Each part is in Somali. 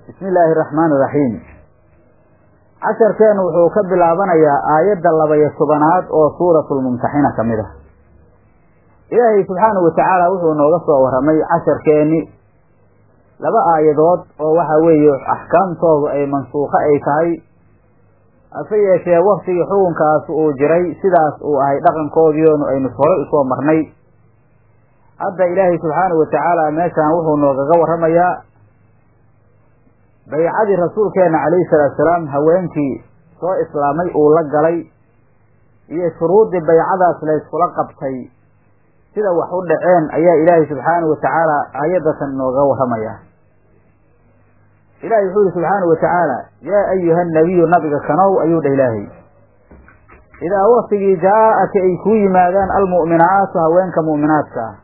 bismi illaahi araxmaan iraxiim casharkeennu wuxuu ka bilaabanayaa aayadda laba-iyo tobanaad oo suuratulmumtaxina ka mid ah ilaahay subxaanahu watacaala wuxuu nooga soo warramay casharkeenni laba aayadood oo waxa weeye axkaamtoodu ay mansuukho ay tahay hase yeeshee waktigii xukunkaas uu jiray sidaas uu ahay dhaqankoodiionu aynu horay usoo marnay hadda ilaahay subxaanahu watacaala meeshaan wuxuu noogaga warramayaa baycadii rasuulkeena calayhi salaatu salaam haweenkii soo islaamay uu la galay iyo shuruuddii baycadaas layskula qabtay sida wax u dhaceen ayaa ilaahay subxaanahu watacaala aayadatan nooga warramayaa ilahi wuxuu yihi subxaanahu watacaala yaa ayuha nabiyu nabiga kanow ayuu dhah ilaahay idaa waktigii jaa-aka ay kuu yimaadaan almu'minaatu haweenka mu'minaadka ah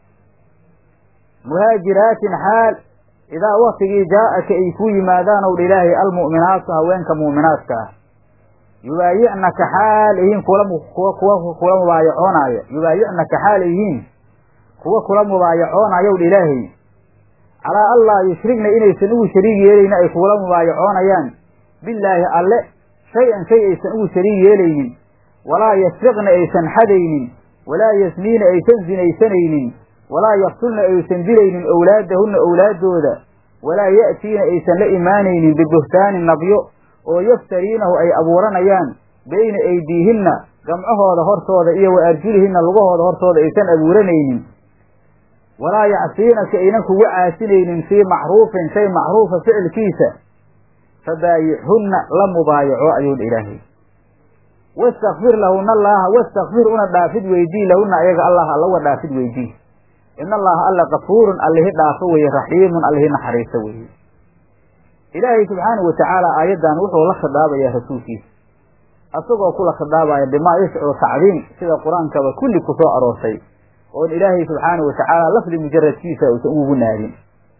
muhaajiraatin xaal idaa waktigii jaa-aka ay kuu yimaadaan ow dha ilaahay almu'minaatu haweenka mu'minaadka ah yubaayicnaka xaal yihiin kula kuwa kuwa kula mubaayacoonaayo yubaayicnaka xaal yihiin kuwa kula mubaayacoonayow dha ilaahay calaa allaa yushrigna inaysan ugu shariig yeelaynin ay kugula mubaayacoonayaan billaahi alle shay-an shay aysan ugu shariig yeelaynin walaa yasriqna aysan xadaynin walaa yasniina aysan sinaysanaynin walaa yaqtulna aysan dilaynin owlaadahunna owlaaddooda walaa ya'tiina aysan la imaanaynin bibuhtaanin nabyo oo yaftariinahu ay abuuranayaan bayna aydiihinna gamcahooda hortooda iyo wa arjulihinna lugahooda hortooda aysan abuuranaynin walaa yacsiinaka aynan kugu caasinaynin fii macruufin shay macruufa ficilkiisa fabaayixhunna la mubaayaco ayuu dha ilaahay wastakfir lahuna allaaha wastakfir una dhaafid weydii lahuna ayaga allah allawa dhaafid weydii in allaha alla kafuurun allihi dhaafo weeye raxiimun allihi naxariiso weeye ilaahay subxaanahu watacaala aayaddan wuxuu la khidaabayaa rasuulkiisa asagoo kula khidaabaya bimaa yashcuru tacdiim sida qur-aankaba kulli ku soo aroortay oon ilaahay subxaanahu watacaala lafdi mujaradkiisa uusan ugu naadin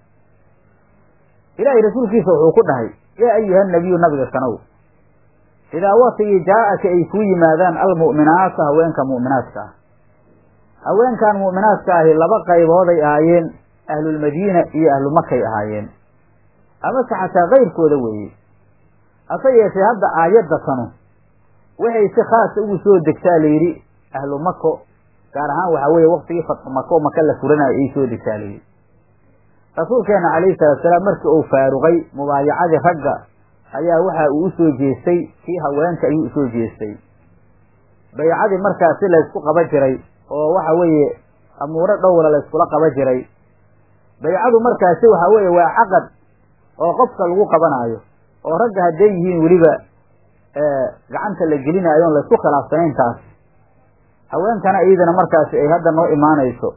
ilaahay rasuulkiisa wuxuu ku dhahay yaa ayuha nabiyu nabiga kanow idaa waktigii jaa-aka ay kuu yimaadaan almu'minaatu haweenka mu'minaadka ah haweenkan mu'minaadka ahi laba qaybooday ahaayeen ahlulmadiina iyo ahlumakay ahaayeen amase xataa kayrkooda weeye hase yeeshee hadda aayadda tanu waxay si khaasa ugu soo degtaa layidhi ahlu mako gaar ahaan waxaa weeye waktigii fatxu mako maka la furanayo ay soo degtaa layidhi rasuulkeena calayhi salaatu salaam markii uu faaruqay mubaayacadii ragga ayaa waxa uu usoo jeestay kii haweenka ayuu usoo jeestay baycadii markaasi laysku qaba jiray oo waxa weeye amuuro dhowra layskula qaba jiray baycadu markaasi waxa weeye waa caqad oo qofka lagu qabanaayo oo ragga hadday yihiin weliba gacanta la gelinaayo on laysku khilaafsanayn taas haweenkana iyadana markaasi ay hadda noo imaanayso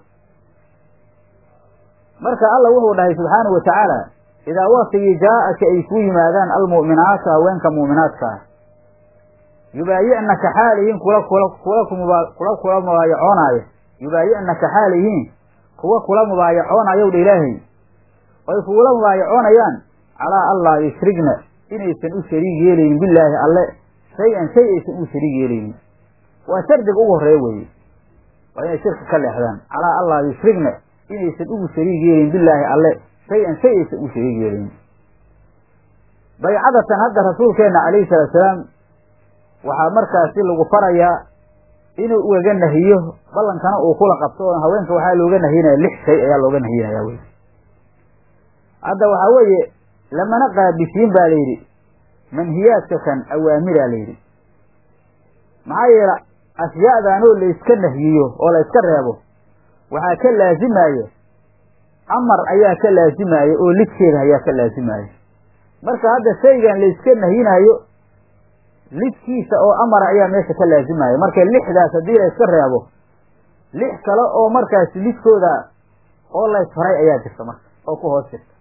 marka alla wuxuu dhahay subxaanahu watacaala idaa waktigii jaa-aka ay kuu yimaadaan almu'minaatu haweenka mu'minaadka ah yubaayicnaka xaal yihiin kula kula kula kula kula mubaayacoonaayo yubaayicnaka xaal yihiin kuwa kula mubaayacoonayow dha ilaahay oy kugula mubaayacoonayaan calaa allaa yushrigna inaysan u shariig yeelaynin billaahi alle shay-an shay aysan ugu shariig yeelaynin waa shardiga ugu horreeya weeye waa inay shirka ka leexdaan calaa allaa yushrigna inaysan ugu shariig yeelin billaahi alle shay-an shay aysan ugu shariig yeelaynin baycadatan hadda rasuulkeenna calayhi salaatu salaam waxaa markaasi lagu farayaa inuu ugaga nahiyo ballankana uu kula qabto oo haweenka waxaa looga nahiyinaya lix shay ayaa looga nahiyinaya wey hadda waxaa weeye lamana qaabisiin baa layidhi manhiyaadka kan awaamiraa layidhi maxaa yeele ashyaadaanoo layska nahyiyo oo layska reebo waxaa ka laazimaya amar ayaa ka laazimaya oo lidkeeda ayaa ka laazimaya marka hadda shaygan layska nahyinayo lidkiisa oo amara ayaa meesha ka laazimaya marka lixdaas haddii layska reebo lix kale oo markaasi lidkooda oo laysfaray ayaa jirta marka oo ku hoos jirta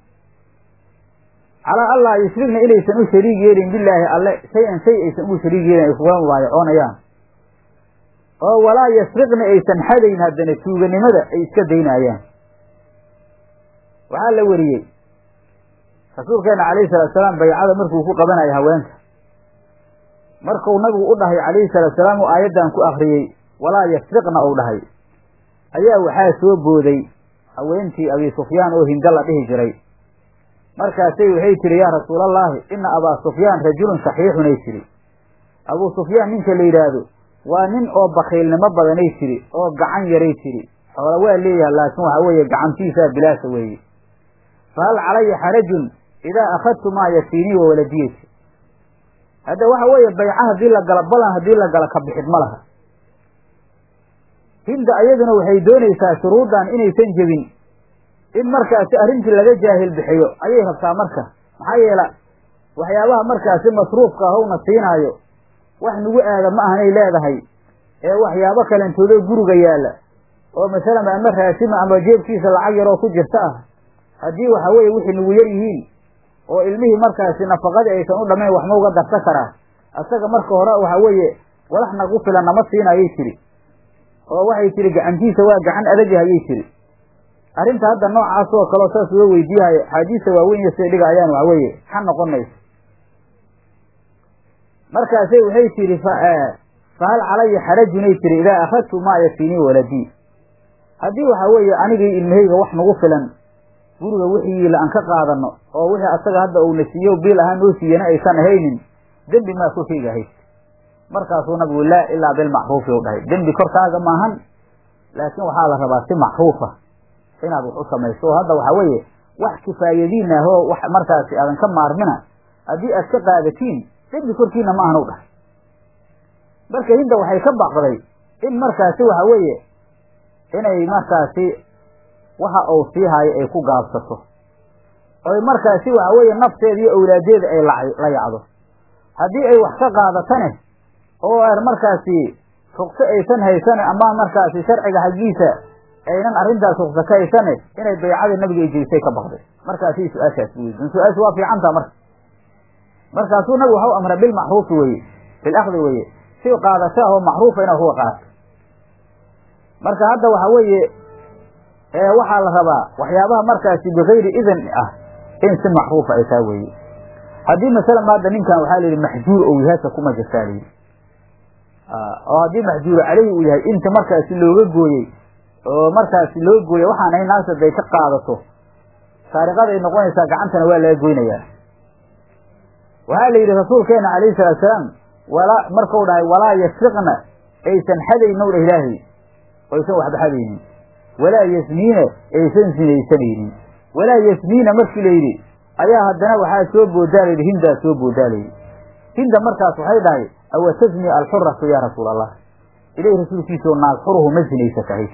calaa allaa yushrigna inaysan u shariig yeelin billaahi alle shay-an shay aysan ugu shariig yeelin ay kugula mubaayacoonayaan oo walaa yasriqna aysan xadayn haddana tuuganimada ay iska daynaayaan waxaa la weriyey rasuulkeena calayhi salatu salaam baycada markuu ku qabanayo haweenka markuu nabigu u dhahay calayhi salaatu salaam uu aayaddan ku akriyey walaa yasriqna uu dhahay ayaa waxaa soo booday haweentii abi sufyaan oo hinda la dhihi jiray markaasay waxay tihi yaa rasuulallaahi ina abaa sufyaan rajulun saxiixunay tidhi abuu sufyaan ninka la yidhaahdo waa nin oo bakiilnimo badanay tidhi oo gacan yaray tidhi xoola waa leeyahay laakiin waxaa weeye gacantiisaa bilaasa weeye fahal calaya xarajun idaa akhadtu maa yafiinii wa waladiyati hadda waxa weeye bayca haddii la gala balan haddii la gala ka bixid ma laha hinda ayaduna waxay doonaysaa shuruuddan inaysan jebin in markaasi arrintii laga jaahil bixiyo ayay rabtaa marka maxaa yeela waxyaabaha markaasi masruufka ahowna siinaayo wax nagu aada ma ahanay leedahay ee waxyaabo kalentoodo guriga yaalla oo masalan ama raasima ama jeebkiisa lacag yaroo ku jirta ah haddii waxa weeye wixii nagu yar yihiin oo ilmihii markaasi nafaqadii aysan u dhammayn waxma uga darsa karaa asaga marka hore waxa weeye walax nagu filan nama siinayay tiri oo waxay tiri gacantiisa waa gacan adagah ayay tiri arrinta hadda noocaas oo kaleo saas uga weydiiyahayo axaadiista waaweyn iyo siday dhiga ayaan waxa weeye xan noqon mayso markaasay waxay tihi fahal calaya xarajunay tiri idaa akhadtu maa yafiinii waladii haddii waxa weeye anigii ilmahayga wax nagu filan guriga wixiila aan ka qaadano oo wixii asaga hadda uuna siiyo biil ahaan noo siiyana aysan ahaynin dembi maa korkayga hays markaasuu nabigu laa ilaa bilmacruufi u dhahay dembi korkaaga maahan laakiin waxaa la rabaa si macruufa inaad wax u samayso oo hadda waxaa weeye wax kifaayadiin ah oo wax markaasi aadan ka maarmina haddii aad ka qaadatiin dembi korkiina ma ahan u dhahay marka hinda waxay ka baqday in markaasi waxa weeye inay markaasi waxa uu sii hayo ay ku gaabsato oy markaasi waxa weeye nafteeda iyo awlaadeeda ay la yacdo haddii ay wax ka qaadatane oo aan markaasi rugso aysan haysane ama markaasi sharciga xaggiisa aynan arrintaas rugso ka haysane inay baycada nabiga ay jelisay ka baqday markaasi su-aashaas weydiin su-aashu waa fiicantaa marka markaasuu nabigu waxau amray bilmacruufi weye bilakdi weye si qaadasho ah oo macruufa inaa kuwa qaato marka hadda waxa weeye waxaa la rabaa waxyaabaha markaasi bikayri idan ah in si macruufa ay taa weeye haddii masalan hadda ninkan waxaa la yidhi maxjuur ou yahay hasa kuma jirtaa layidhi oo haddii maxjuuru caleyhi uu yahay inta markaasi looga gooyey oo markaasi loo gooyey waxaan ahay naagta haday ka qaadato saariqaday noqonaysaa gacantana waa laga goynayaa waxaa la yidhi rasuulkeena calayhi salaatu salaam walaa markau dhahay walaa yasriqna aysan xadaynow dha ilaahay aysan waxba xadaynin walaa yasmiina aysan sinaysanaynin walaa yasmiina markii la yidhi ayaa haddana waxaa soo boodaa layidhi hindaa soo boodaa layidhi hinda markaas waxay dhahay awa tasmi alxuratu yaa rasuul allah ilahi rasuulkiisao naag xuruhu ma zinaysatahay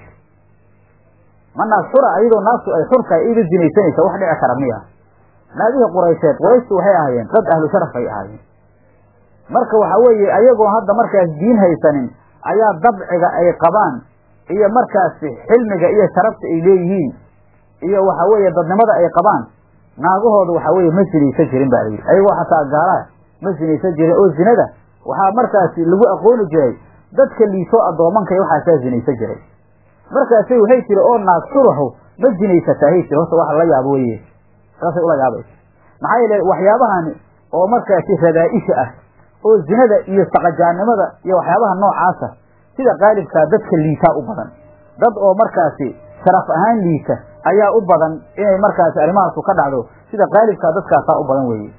ma naag xura ayadoo naagtu ay xurkahay iga zinaysanaysa wax dhici kara miya naagihii quraysheed qurayshtu waxay ahaayeen dad ahlu sharaf ay ahaayeen marka waxa weeye ayagoo hadda markaas diin haysanin ayaa dabciga ay qabaan iyo markaasi xilmiga iyo sharafta ay leeyihiin iyo waxa weeye dadnimada ay qabaan naagahooda waxa weeye ma sinaysan jirin ba layidhi ayagoo xataa gaalaa ma sinaysan jirin oo zinada waxaa markaasi lagu aqooni jiray dadka liisoo addoomanka iyo waxaasaa zinaysan jiray markaasay waxay tiri oo naag xuraho ma zinaysataa hay tiri horta waxa la yaabo weye saasay ula yaabaysa maxaa yeele waxyaabahani oo markaasi radaa-isha ah oo zinada iyo saqajaannimada iyo waxyaabaha noocaasa sida qaalibkaa dadka liitaa u badan dad oo markaasi sharaf ahaan liita ayaa u badan inay markaasi arrimahaasu ka dhacdo sida qaalibkaa dadkaasaa u badan weeye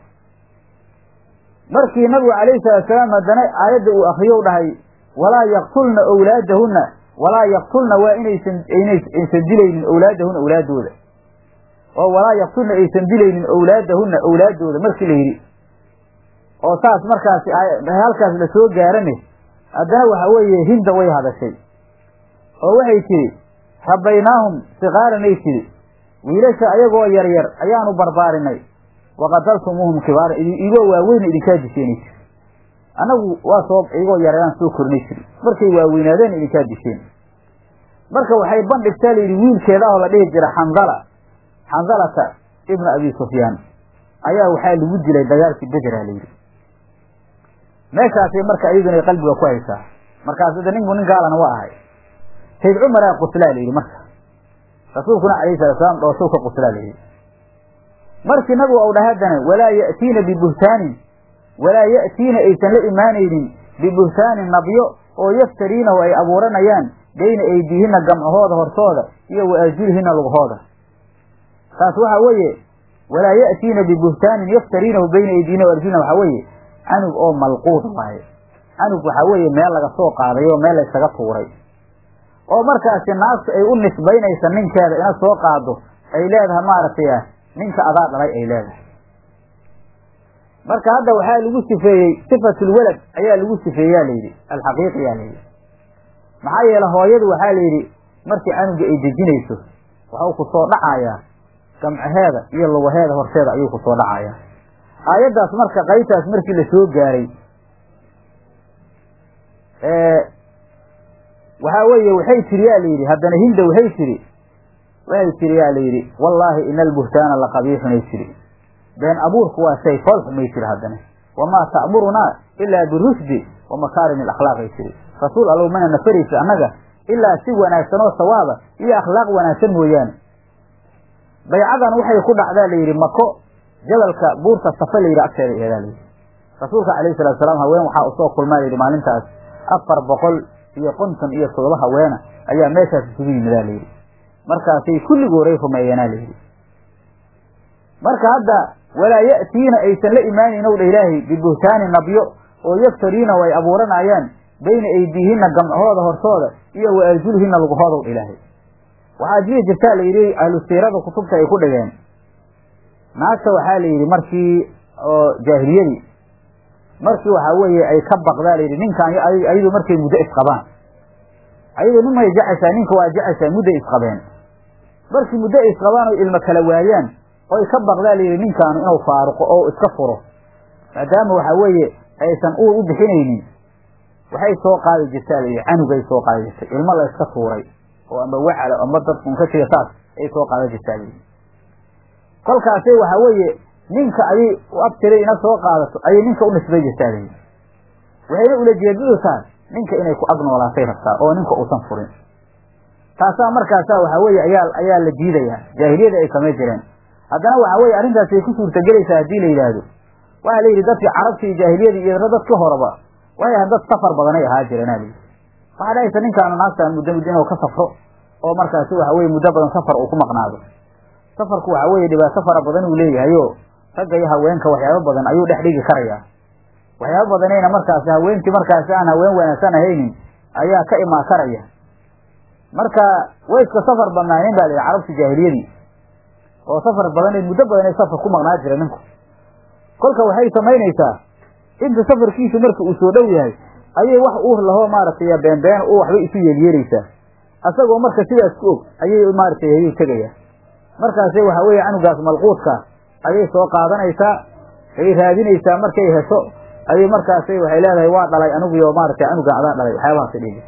markii nabigu calayhi salaatusalaam haddana aayadda uu akriyo dhahay walaa yaktulna owlaadahunna walaa yaktulna waa inaysan aysan dilaynin owlaadahunna owlaadooda oo walaa yaktulna aysan dilaynin owlaadahunna owlaadooda markii la yidhi oo saas markaasi halkaas la soo gaarane haddana waxa weeye hinda way hadashay oo waxay tidhi rabaynaahum sikaaranay tidhi wiilasha ayagoo yaryar ayaanu barbaarinay waqataltumuuhum kibaaran igoo waaweyna idinkaa disheenay tiri annagu waa soo igoo yaryaraan soo korinay tiri markay waaweynaadeen idinkaa disheen marka waxay bandhigtaa layidhi wiilkeeda oo la dhihi jira xandala xandalata ibna abi sufyaan ayaa waxaa lagu dilay dagaalkii bedera layidhi meeshaasay marka iyaduna qalbiga ku haysaa markaas da ninku nin gaalana waa ahay sayd cumaraa quslaa layidhi marka rasuulkuna calayhi salatu salaam dhooshow ka quslaa layidhi markii nabigu ou dhaha haddana walaa ya'tiina bibuhtaanin walaa ya'tiina aysan la imaanaynin bibuhtaanin nabyo oo yaftariinahu ay abuuranayaan bayna aydiihinna gamcahooda hortooda iyo wa arjulihina lugahooda taas waxa weeye walaa ya'tiina bibuhtaanin yaftariinahu bayna aydiina waarjulna waxaa weeye canug oo malquud waaye canug waxaa weeye meel laga soo qaaday oo meel laysaga tuuray oo markaasi naagtu ay u nisbaynaysa ninkeeda ina soo qaado ay leedahay maaragtay ninka adaa dhalay ay leedahay marka hadda waxaa lagu sifeeyey sifatulwalad ayaa lagu sifeeyaa layidhi alxaqiiqiyaa layidhi maxaa yeele hooyadu waxaa layidhi markii canuga ay dejinayso waxau ku soo dhacayaa gamcaheeda iyo lugaheeda horteeda ayuu ku soo dhacayaa aayaddaas marka qaybtaas markii la soo gaaray waxaa weeye waxay tiri yaa layidhi haddana hinda waxay tiri waxay tiri yaa layidhi wallaahi ina albuhtaana laqabiixun ay tiri been abuurku waa shay fool xumay tiri haddana wamaa ta'murunaa ilaa birushdi wa makaarimi alakhlaaq ay tiri rasuul allow mana nafaraysa annaga ilaa si wanaagsan oo sawaaba iyo akhlaaq wanaagsan mooyaane baycadan waxay ku dhacdaa layidhi mako jabalka buurta safa layidhi agteeda eedaa layidhi rasuulka calayhi salatu salaam haween waxaa usoo kulmaa layidhi maalintaas afar boqol iyo konton iyo toddoba haweena ayaa meeshaas isugu yimidaa layidhi markaasay kulligooray rumeeyeenaa layidhi marka hadda walaa ya'tiina aysan la imaanayn ow dha ilaahay bibuhtaani nabyo oo yaftariinahu ay abuuranayaan bayna aydiihinna gamcahooda hortooda iyo wa arjulihina lugahoodow dha ilaahay waxaa jiri jirtaa la yidhi ahlu siirada kutubta ay ku dhigeen naagta waxaa la yidhi markii oo jaahiliyadii markii waxaa weeye ay ka baqdaa layidhi ninkaan ayadu markay muddo isqabaan ayadu nimay jeceshaa ninka waa jeceshaa mudday isqabeen markii muddo ay isqabaan oo ilmo kala waayaan oy ka baqdaa layidhi ninkaanu inuu faaruqo oo iska furo maadaama waxaa weeye aysan uur u bixinaynin waxay soo qaadi jirtaa layidhi canugay soo qaadi jirtay ilmo la iska tuuray oo ama wacala ama dad unka jira saas ay soo qaadan jirtaa layidhi kolkaasay waxaa weeye ninka ayay abtiray ina soo qaadato ayay ninka u nisbay jirtaa layidhi waxayna ulajeedadu tahay ninka inay ku ag noolaatay rabtaa oo ninka uusan furin taasaa markaasaa waxaa weeye ayaa ayaa la diidayaa jaahiliyada ay samay jireen haddana waxaa weeye arrintaas ay ku suurtagelaysaa haddii la yidhaahdo waxaa la yidhi dadkii carabta iyo jaahiliyadii iyo dadka horeba waxay ahayd dad safar badanay ahaa jireen a layidhi waxaa dhahaysa ninkaanu naagtaan muddo muddo inuu ka safro oo markaasi waxa weye muddo badan safar uu ku maqnaado safarku waxaa weeye dhibaato fara badan uu leeyahay oo ragga iyo haweenka waxyaabo badan ayuu dhex dhigi karayaa waxyaabo badanayna markaasi haweenkii markaasi aan haween wanaagsan ahaynin ayaa ka imaan karaya marka way iska safar badnaayeen ba la yidhi carabta jaahiliyadii oo safar badan muddo badan ay safar ku maqnaa jira ninku kolka waxay samaynaysaa inta safarkiisu marka uu soo dhow yahay ayay wax uur lahoo maaragtay beenbeen u waxbay isu yeelyeelaysaa asagoo marka sidaas ku og ayay maaragtay ayay tegayaan markaasay waxaa weeye canugaas malquudka ayay soo qaadanaysaa ay raadinaysaa markay hesho ayay markaasay waxay leedahay waa dhalay aniguyo maaragtay canugan adaa dhalay waxyaabahaas dhigi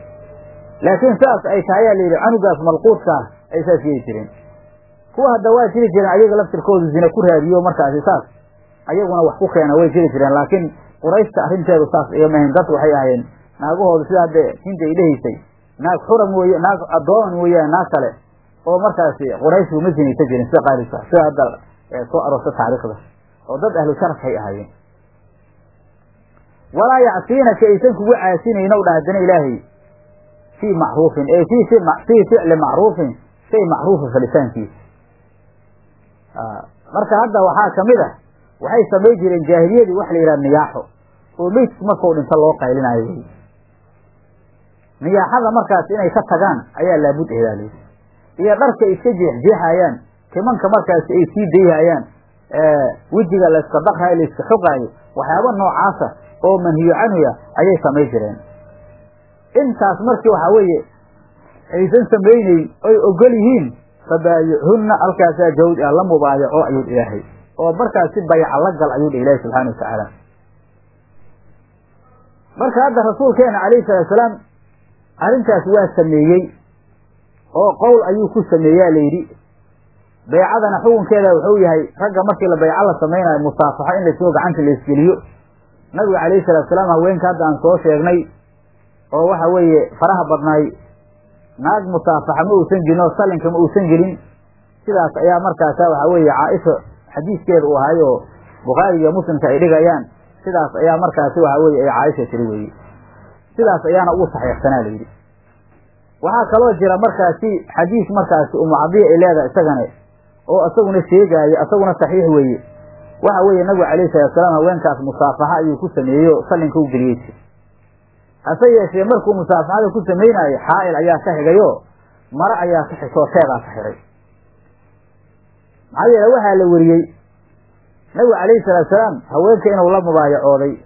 laakiin saas ay tahay ayaa layidhi canugaas malquudka ah ay saas yeeli jireen kuwa hadda waa jiri jireen ayaga laftirkoodu zina ku raadiyo markaasi saas ayaguna wax ku keena way jiri jireen laakiin qurayshta arrinteedu saas iyamahayn dad waxay ahaayeen naagahoodu sida hadda hinta ay dhehaysay naag xura mooye naag addoon mooyaane naag kale oo markaasi qurayshku ma sinaysa jirin sida qaalibka sida hadda soo aroorta taariikhda oo dad ahlu sharafay ahaayeen walaa yacsiinaka aysan kugu caasinayno dha haddana ilaahay fii macruufin ee fii fii ficli macruufin shay macruufa falitaankiisa marka hadda waxaa kamid ah waxay samay jireen jaahiliyadii waxa la yidhaha niyaaxo oo meydku markau dhinto loo qaylinayo wey niyaaxada markaas inay ka tagaan ayaa laabud eedaa layidhi iyo dharka iska jeexjeexayaan timanka markaasi ay sii dayhayaan wejiga layska daqrayo layska xogaayo waxyaaba noocaasa oo manhiyo canhuya ayay samay jireen intaas markii waxaa weeye aysan samayneyn oy ogol yihiin fabaayichunna halkaasaa jawd ah la mubaayaco ayuu ilaahay oo markaasi bayca la gal ayuu dha ilaahi subxana wa tacaala marka hadda rasuulkeena calayhi salaatu salaam arrintaas waa sameeyey oo qowl ayuu ku sameeyaa layidhi baycadana xukunkeeda wuxuu yahay ragga markii la bayco la samaynayo musaafaxo in lasoo gacanta laisgeliyo nabiga calayhi salatu salaam haweenka hadda aan soo sheegnay oo waxa weeye faraha badnaay naag musaafaxa ma uusan gelin oo salinka ma uusan gelin sidaas ayaa markaasa waxa weeye caaisha xadiiskeeda uu ahay oo bukhaari iyo muslimka ay dhigayaan sidaas ayaa markaasi waxa weye ay caaisha tiri weye sidaas ayaana ugu saxiixsanaa layidhi waxaa kaloo jira markaasi xadiis markaasi umucadiya ay leedahay isagane oo isaguna sheegaayo isaguna saxiix weeye waxa weeye nabigu calayhi salatu salaam haweenkaas musaafaxa ayuu ku sameeyeyo sallinka u geliyey jir hase yeeshee markuu musaafaxada ku samaynaayo xaa'il ayaa ka xigayo mare ayaa ka xigtoo sheedaa ka xidhay maxaa yeele waxaa la weriyey nabigu calayhi salaatu salaam haweenka inuu la mubaayacooday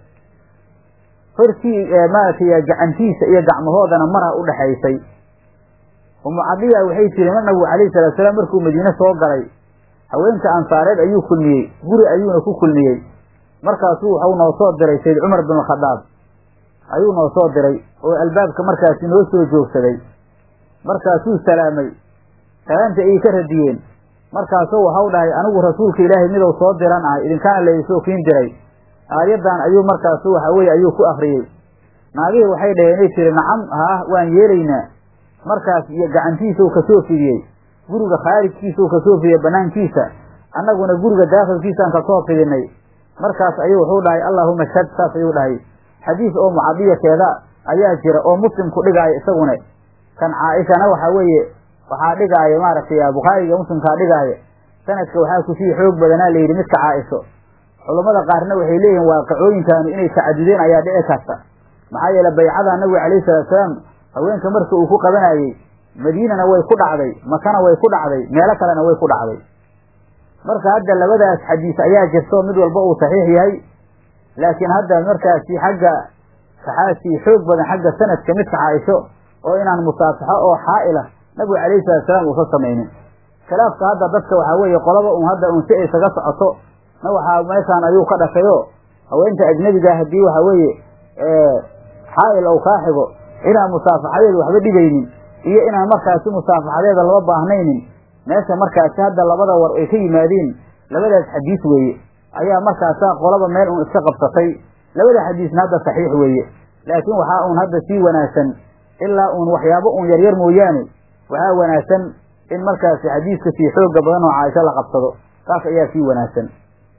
hortii maaragtay gacantiisa iyo gacmahoodana mara u dhexaysay umu cadiya waxay tiri ma nabigu calayhi salatu salaam markuu madiine soo galay haweenka ansaareed ayuu kulmiyey guri ayuuna ku kulmiyey markaasuu waxau noo soo diray sayd cumar bin alkhadaab ayuu noo soo diray oo albaabka markaasi noo soo joogsaday markaasuu salaamay salaamta ayay ka radiyeen markaasuu waxau dhahay anigu rasuulka ilaahay midou soo diran ahay idinkaana laysoo kiin diray aayaddan ayuu markaasu waxa weye ayuu ku akriyey naagihii waxay dhaheen inay tiri nacam haah waan yeelaynaa markaas iyo gacantiisau kasoo fidiyey guriga khaarijkiisau kasoo fidiyey banaankiisa annaguna guriga daakhilkiisaan kasoo fidinay markaas ayuu wuxuu dhahay allaahuma shad saas ayuu dhahay xadiis oo mucadiyakeeda ayaa jira oo muslimku dhigaayo isaguna kan caaishana waxa weeye waxaa dhigaayo maaragtay bukhaariga muslimkaa dhigaayo sanadka waxaa kusii xoog badanaa layidhi midka caaisho culammada qaarna waxay leeyihin waaqicooyinkaanu inay tacadudeen ayaa dhici karta maxaa yeele baycada nabiga calayhi salatu salaam haweenka marka uu ku qabanayey madiinana way ku dhacday makana way ku dhacday meelo kalena way ku dhacday marka hadda labadaas xadiis ayaa jirto mid walba uu saxiix yahay laakiin hadda markaasi xagga saxaasii xoog badan xagga sanadka midka caaisho oo inaan musaafaxo oo xaa'ila nabigu calayhi salatu salaam uusa samaynin khilaafka hadda dadka waxaa weeye qolaba un hadda un si aysaga socoto na waxaa meeshaan ayuu ka dhashayo haweenta ajnebiga haddii waxa weeye xaa'il ou kaa xigo inaan musaafaxadeeda waxba dhibaynin iyo inaan markaasi musaafaxadeeda laba baahnaynin meesha markaasi hadda labada war ay ka yimaadeen labadaas xadiis weeye ayaa markaasaa qolaba meel un iska qabsatay labada xadiisna hadda saxiix weeye laakiin waxaa uun hadda sii wanaagsan ilaa uun waxyaabo uun yaryar mooyaane waxaa wanaagsan in markaasi xadiiska sii xooga badan oo caaisho la qabsado taas ayaa sii wanaagsan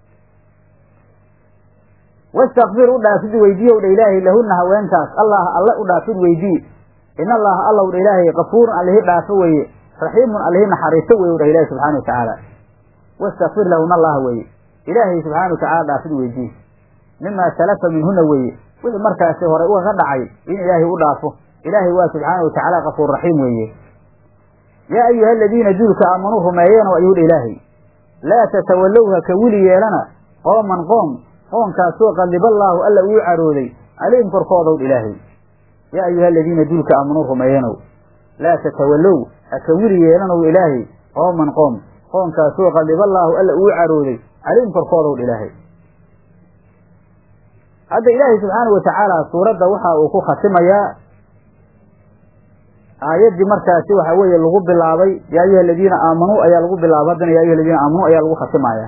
wastakfir u dhaafid weydiiyow dha ilaahay lahunna haweenkaas allah alle u dhaafid weydii in allaha allow dha ilaahay kafuurun allihi dhaafo weeye raxiimun allihi naxariisto weye u dhah ilahi subxana wa tacaala wastakfir lahuna allah weeye ilaahay subxaana wa tacala dhaafid weydii mimaa salafa minhuna weeye wixii markaasi hore ugaga dhacay in ilaahay u dhaafo ilaahay waa subxaana wa tacaala kafuur raxiim weeye yaa ayuha aladiina duulka aamanuu rumeeyeenoo ayuu dha ilaahay laa tatawallowha ka wili yeelana qooman qoom qoonkaasoo qadiballaahu alla uu carooday calayhim korkoodow dha ilaahay yaa ayuha aladiina duulka aamanuu rumeeyenow laa tatawallow haka wili yeelanow ilaahay qooman qoom qoonkaasoo qadiballaahu alla uu carooday calayhim korkoodow dha ilaahay hadda ilaahay subxaana wa tacaala suuradda waxa uu ku khatimayaa aayaddii markaasi waxa weeye lagu bilaabay yaa ayuha aladiina aamanuu ayaa lagu bilaabay haddana ya ayuha aladiina aamanuu ayaa lagu khatimaya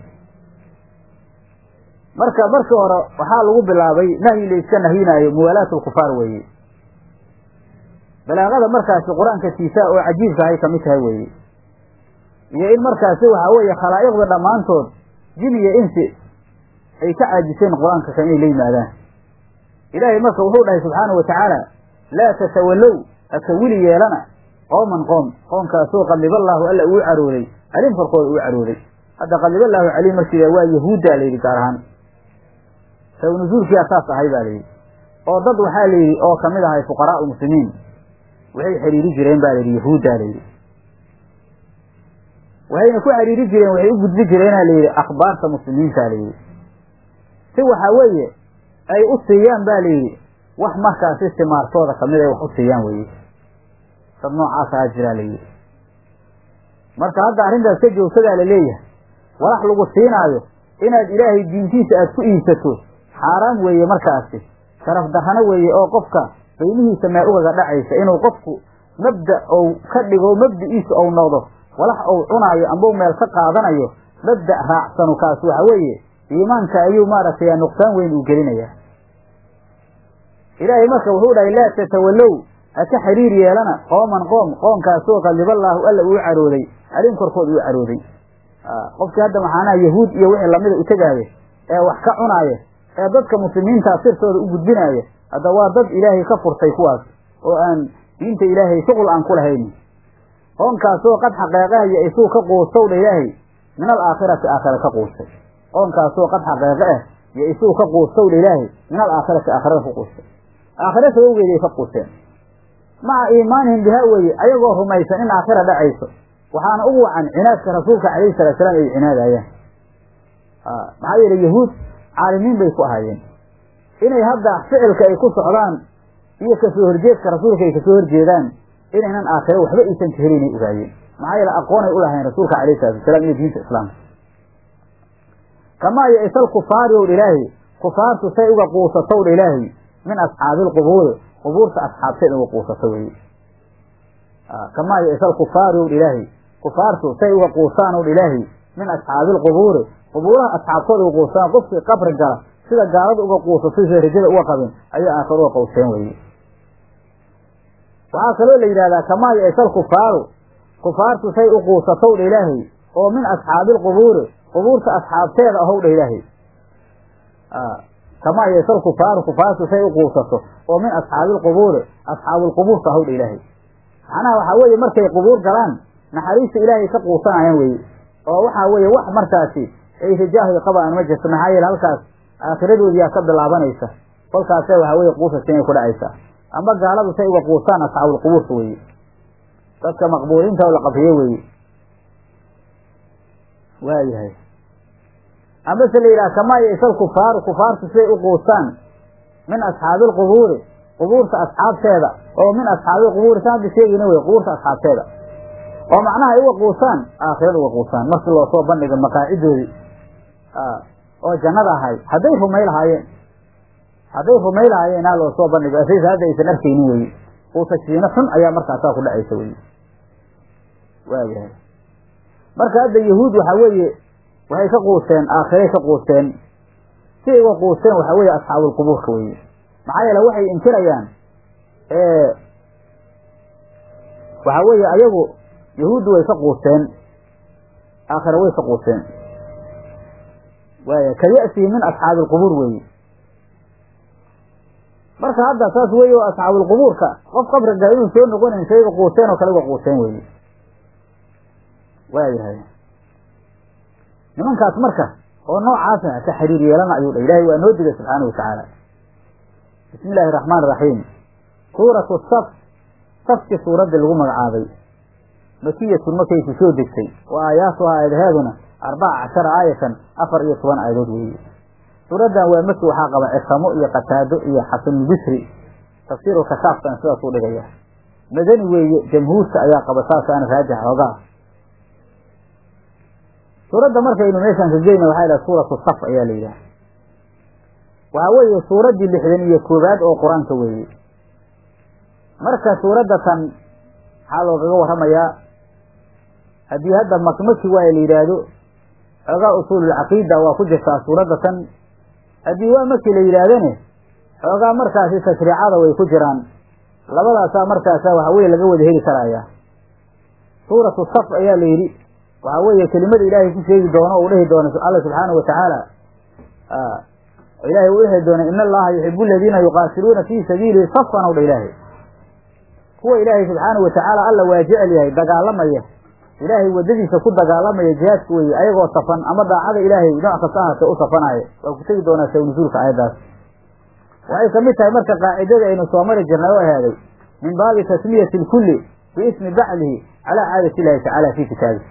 marka markii hore waxaa lagu bilaabay nahyi la iska nahyinaayo muwaalaat lkufaar weeye balaaqada markaasi qur-aanka siisaa oo cajiibka ahay kamid tahay weeye iyo in markaasi waxaa weeye khalaa'iqda dhammaantood jin iyo insi ay ka caajiseen qur-aanka kan inay la yimaadaan ilaahay marka wuxuu dhahay subxaana wa tacaala laa tatawallow haka wili yeelana qooman qoom qoomkaasoo qadiballaahu alla uu carooday calim korkooda uu carooday hadda qadiballaahu calim markii waa yahuudda layidhi gaar ahaan saw nusuulkiyaa saas ahay baa layidhi oo dad waxaa layidhi oo kamid ahay fuqaraau muslimiin waxay xiriiri jireen ba layidhi yahuudda layidhi waxayna ku xiriiri jireen waxay u gudbi jireena layidhi akhbaarta muslimiinta layidhi si waxaa weeye ay u siiyaan ba layidhi wax markaasi simaartooda kamid ay wax u siiyaan weye dad noocaas ahaa jiraa layidhi marka hadda arrintaas ka joogsadaa la leeyahay walax lagu siinaayo inaad ilaahay diintiisa aad ku iibsato xaaraam weeye markaasi sharaf darrano weeye oo qofka qiimihiisa meel ugaga dhacaysa inuu qofku mabda ou ka dhigo mabdiciisa ou noqdo walax ou cunaayo ambau meel ka qaadanayo mabda raacsanu kaas waxa weeye iimaanka ayuu maaragtay nuqsaan weyn uu gelinayaa ilaahay marka wuxuu dhahay laa tatawallow ha ka xiriir yeelana qooman qoom qoomkaasoo qadiballaahu alla uu carooday calim korkood uu carooday qofkii hadda maxaanaha yahuud iyo wixii lamida u tegaayo ee wax ka cunaaya ee dadka muslimiintaa sirtooda u gudbinaaya hadda waa dad ilaahay ka furtay kuwaas oo aan diinta ilaahay shuqul aan ku lahaynin oonkaasoo qad xaqeeqaha ya-isuu ka quustow dha ilaahay min alaakhirati aakhira ka quustay oonkaasoo qad xaqeeqe ah ya-isuu ka quustow dha ilaahay min alaakhirati aakhirada ku quustay aakhira sabawgeeda ay ka quusteen maca iimaanihim bihaa weeye ayagoo rumaysan in aakhira dhacayso waxaana ugu wacan cinaadka rasuulka calayhi salatu salaam ay cinaadayaan maxaa yeele yahuud caalimiin bay ku ahaayeen inay hadda ficilka ay ku socdaan iyo kasoo horjeedka rasuulka ay kasoo horjeedaan inaynan aakhiro waxba iisan ka helaynay ogaayeen maxaa yeele aqoonay u lahayn rasuulka calayhi salatu wasalaam iyo diinta islaamka kamaa ya-isal kufaari ow dha ilaahi kufaartu say uga quusatow dha ilaahi min asxaabi lqubuuri qubuurta asxaabteed uga quusato weye kamaa ya-isal kufaari ow dha ilaahi kufaartu say uga quusaan ow dha ilaahi min asxaabi lqubuuri qubuuraha asxaabtooda uga quusaan qofkii qabri gala sida gaalada uga quusato sida rajada uga qabin ayaa aakhiro uga quuseen weye waxaa kaloo la yidhahdaa kamaa ya-isal kufaaru kufaartu say u quusatow dha ilaahay oo min asxaabi lqubuuri qubuurta asxaabteeda ahow dha ilaahay kamaa ya-isal kufaaru kufaartu say u quusato oo min asxaabi lqubuuri asxaabulqubuurta ahow dha ilaahay macnaha waxaa weeye markay qubuur galaan naxariista ilaahay ka quusanayaan weye oo waxaa weeye wax markaasi ay rajaahoy qabaan ma jirto maxaa yeele halkaas aakhiradoodiyaa ka bilaabanaysa kolkaase waxaa weye quusasa inay ku dhacaysaa amba gaaladu say uga quusaan asxaabulqubuurta weeye dadka maqbuuriinta oo la qabriyo weeye waayahay amase la yidhaha kamaa ya-isal kufaaru kufaartu siday u quustaan min asxaabi lqubuuri qubuurta asxaabteeda oo min asxaabi lqubuuri saan hadda sheegayna wey qubuurta asxaabteeda oo macnaha ay uga quusaan aakhirada uga quusaan markii loo soo bandhiga maqaacidoodii oo jannada ahay hadday rumay lahaayeen hadday rumay lahaayeen aa loo soo bandhigo asaysa hadda aysan arkaynin weye quusashiino xun ayaa markaasaa ku dhacaysa weye waayahay marka hadda yahuud waxaa weeye waxay ka quusteen aakhiray ka quusteen si ay uga quusteen waxaa weeye asxaabulqubuurka weye maxaa yeele waxay inkirayaan waxaa weeye ayagu yahuuddu way ka quusteen aakhira way ka quusteen waaya ka ya-sihi min asxaabi alqubuur weeye marka hadda saas weeye oo asxaabulqubuurka qof qabri gala inuu soo noqonayn say uga quusteen oo kale uga quusteen weeye waayahay nimankaas marka oo noocaasa ka xiriir yeelana ayuu dha ilahay waa noo digay subxaana wa tacaala bismi illaahi araxmaan iraxiim suuratu saf safkii suuraddii lagu magacaabay makiyatun markay ku soo degtay wa aayaatuha aayadaheeduna arbaca cashara aayatan afar iyo toban aayadood weeye suuraddan waa maki waxaa qaba cisamo iyo qataado iyo xasanulbisri tafsiiru kashaafkan sidaas u dhigaya madani weeye jamhuurta ayaa qaba saasaana raajix hoogaa suuradda markaynu meeshaan ka geyna waxaa yidhaha suuratu saf ayaa la yidhaha waxaa weeye suuraddii lixdan iyo koowaad oo qur-aanka weeye marka suuradda tan maxaa loogaga warramayaa haddii hadda makmaki waaya la yidhaahdo xoogaa usuululcaqiida waa ku jirtaa suuradda tan haddii waa maki la yidhaahdane xoogaa markaasi tashriicada way ku jiraan labadaasaa markaasa waxa weye laga wada heli karaya suuratu saf ayaa la yidhi waxaa weeye kelimada ilaahay ku sheegi doono o u dhehi doono alla subxaana wa tacaala ilahay uu dhehi doono in allaha yuxibu aladiina yuqaatiluuna fii sabiilihi safan ow dha ilaahay kuwa ilaahay subxaana wa tacaala alla waa jecel yahay dagaalamaya ilaahay waddadiisa ku dagaalamaya jihaadka weeye ayagoo safan ama daacada ilaahay nooc kasta ahaatee u safanaayo waa ku tegi doonaa sawnusuulka aayaddaas waxay kamid tahay marka qaacidada aynu soo mari jirnay oo ahaaday min baabi tasmiyati lkulli biismi bacdihi calaa caadati illahi tacaala fi kitaabi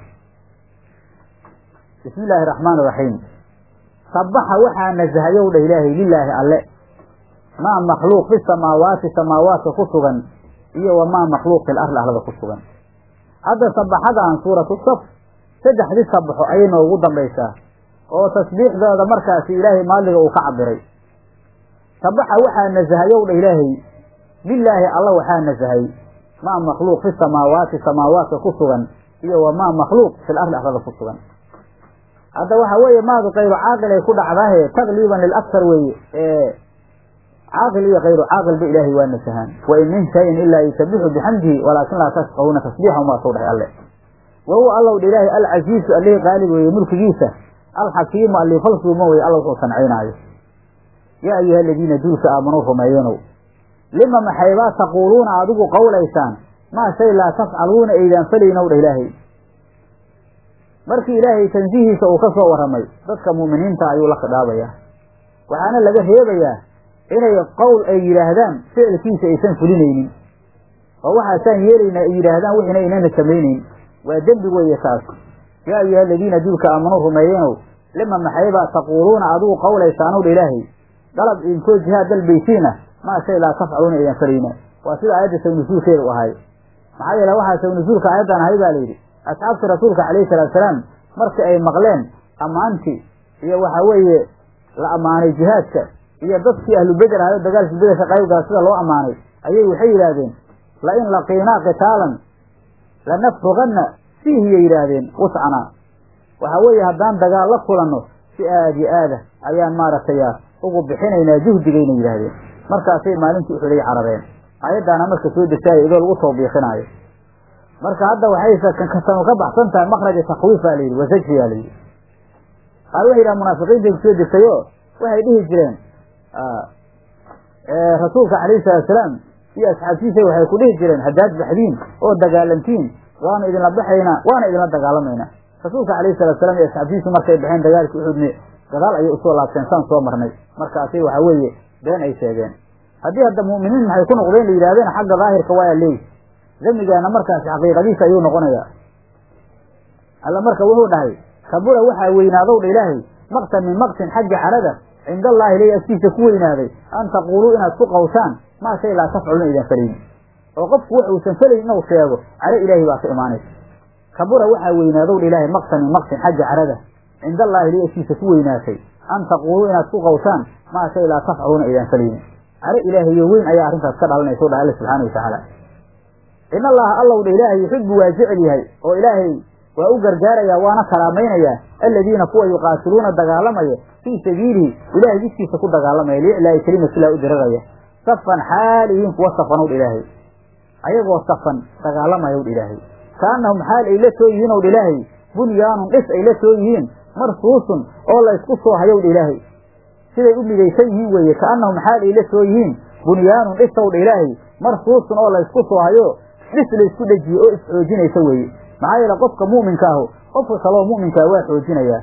bismi illaahi araxmaan iraxiim sabaxa waxaa nasahayow dha ilaahay lilaahi alle maa makhluuq fi samaawaati samaawaadka ku sugan iyo wamaa makhluuq fil arli arlada ku sugan hadda sabaxadan suuratu saf saddexdii sabaxo ayay noogu dambaysaa oo tasbiixdooda markaasi ilaahay maaliga uu ka cabiray sabaxa waxaa nasahayow dha ilaahay lilaahi alla waxaa nasahay maa makhluuq fi samaawaati samaawaadka ku sugan iyo wamaa makhluuq fil arli arlada ku sugan hadda waxa weeye maadu kayru caaqil ay ku dhacdahe taqliiban lilaksar weeye caaqil iyo kayru caaqilba ilaahay waa nasahaan wain min shayin ilaa yusabixu bixamdihi walaakin laa tafqahuuna tasbiixahum waa soo dhahay alle wa huwa allow dha ilaahay alcasiizu allihii qaalib weeye mulkigiisa alxakiimu allii falsuuma weye alla wuxuu sancaynaayo yaa ayuha aladiina duulka aamanuu rumeeyanow lima maxaybaa taquuluuna adigu qowlaysaan maa shay laa tafcaluuna aydaan falaynow dha ilaahay markii ilaahay tansihiisa uu ka soo warramay dadka mu'miniinta ayuu la khidaabayaa waxaana laga reebayaa inay qowl ay yidhaahdaan ficilkiisa aysan fulinaynin oo waxaasaan yeelaynaa ay yidhaahdaan wixina aynana samaynayn waa dembi weeye taas yaa ayuha aladiina duulka aamanuu rumeeyeenow lima maxaybaa taquuluuna adigu qawlaysaanow dha ilaahay dalab idinkoo jihaad dalbaysiina maa shay laa tafcaluuna aydan falayna waa sida aayadda sawnasuulkeeda u ahay maxaa yeele waxaa sawnasuulka aayaddan ahay baa layidhi asxaabta rasuulka calayhi salaatusalaam markii ay maqleen ammaantii iyo waxa weeye la ammaanay jihaadka iyo dadkii ahlu beder ahayo dagaalkii bederka qaybgala sida loo ammaanay ayay waxay yidhaahdeen la in laqiinaa qitaalan lanafruganna fiihiyay yidhaahdeen wuscana waxa weeye haddaan dagaal la kulanno si aad yo aada ayaan maaragtay ugu bixinaynaa juhdigayna yidhaahdeen markaasay maalintii uxuday carareen aayaddaana marka soo degtaaya idoo lagu tawbiiqinaayo marka hadda waxay kasanu ka baxsan tahay makraja takwiifa layidhi wasajfiyaa layidhi qaar waxay yidhaha munaafiqiintay kusoo degtayo waxay dhihi jireen rasuulka calayhi salaatusalaam iyo asxaabtiisa waxay ku dhihi jireen haddaad baxdiin oo dagaalantiin waanu idinla baxaynaa waana idinla dagaalamaynaa rasuulka calayhi salaatusalaam iyo asxaabtiisu markay baxeen dagaalkii uxudne gadaal ayay usoo laabteen saan soo marnay markaasay waxa weeye been ay sheegeen haddii hadda mu'miniin maxay ku noqdeen la yidhahdeen xagga daahirka waa leey damigaana markaasi xaqiiqadiisa ayuu noqonayaa alla marka wuxuu dhahay kabura waxaa weynaadow dha ilaahay maqtan min maqtin xagga carada cinda allaahi ilay agtiisa ku weynaaday an taquuluu inaad ku qawshaan maa shay laa tafcaluna idan falayni oo qofku wax uusan falayn inuu sheego caro ilaahay baa ka imaanaysa kabura waxaa weynaadow dha ilaahay maqtan min maqtin xagga carada cinda allaahi ilay agtiisa ku weynaatay an taquuluu inaad ku qawshaan maa shay laa tafcaluuna idan falayni caro ilaahayo weyn ayaa arrintaas ka dhalanaysa o dhaha alla subxaana wa tacaala in allaha allow dha ilaahay yuxibu waa jecel yahay oo ilaahay waa u gargaarayaa waana karaamaynaya aladiina kuwa yuqaatiluuna dagaalamaya fii sabiilihi ilahay jidkiisa ku dagaalamaya liiclaahi kelimatillah u diraraya safan xaalihiin kuwa safanow dha ilaahay ayagoo safan dagaalamayow dha ilaahay kaanahum xaal ay la soo yihiin ow dha ilaahay bunyaanun dhis ay la soo yihiin marsuusun oo la ysku soo hayow dha ilaahay siday u midaysan yihiin weeye kaanahum xaal ay la soo yihiin bunyaanun dhisow dha ilaahay marsuusun oo la ysku soo hayo dhis laysku dhejiye oo isxoojinaysa weeye maxaa yeele qofka mu'minka ahu qofka kaloo mu'minkaa waa xoojinayaa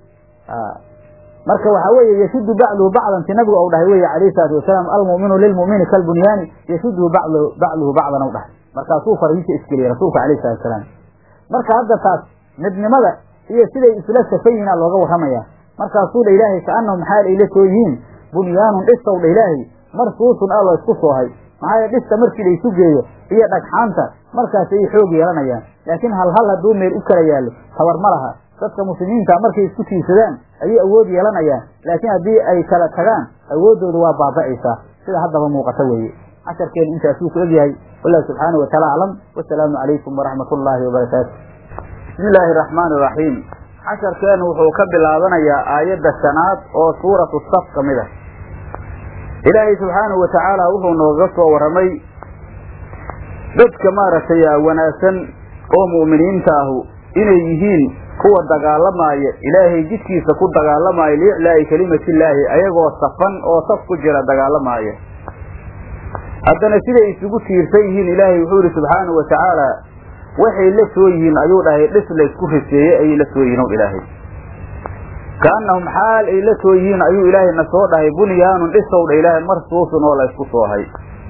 marka waxaa weeye yashudu bacduhu bacdan ti nabigu ou dhahay weye calayhi salaatu wasalaam almu'minu lilmu'mini kalbunyaani yashuduhu bacduhu bacdan ou dhahay markaasuu farihiisa isgeliyey rasuulka alayhi salatu wasalaam marka hadda taas midnimada iyo siday isla safan yihiin aa looga warramaya markaasuu dha ilaahay kaanahum xaal ay la soo yihiin bunyaanun dhisow dha ilaahay marsuusun aa loo isku soohay maxaa yeele dhista markii la isu geeyo iyo dhagxaanta markaas ay xoog yeelanayaan laakiin hal hal hadduu meel u kala yaallo tabar ma laha dadka muslimiinta markay isku tiirsadaan ayay awood yeelanayaan laakiin haddii ay kala tagaan awooddooda waa baaba'aysaa sida haddaba muuqata weeye casharkeenu intaasuu ku egyahay wallahu subxaanau wataala aclam wasalaamu calaykum waraxmat ullaahi wabarakaatu bismi illaahi araxmaani iraxiim casharkeenu wuxuu ka bilaabanayaa aayadda shanaad oo suuratu saf ka mid ah ilaahay subxaanahu watacaala wuxuu nooga soo warramay dadka maaragtay wanaagsan oo mu'miniinta ahu inay yihiin kuwa dagaalamaaya ilaahay jidkiisa ku dagaalamaaya liiclaa'i kelimatillaahi ayagoo safan oo saf ku jira dagaalamaaya haddana siday isugu tiirsan yihiin ilaahay wuxuu yihi subxaanahu wa tacaala waxay la soo yihiin ayuu dhahay dhis laysku riseeyey ayay la soo yihiin o ilaahay kaanahum xaal ay la soo yihiin ayuu ilaahay na soo dhahay bunyaanun dhisow dha ilaahay marsuusun oo laysku soohay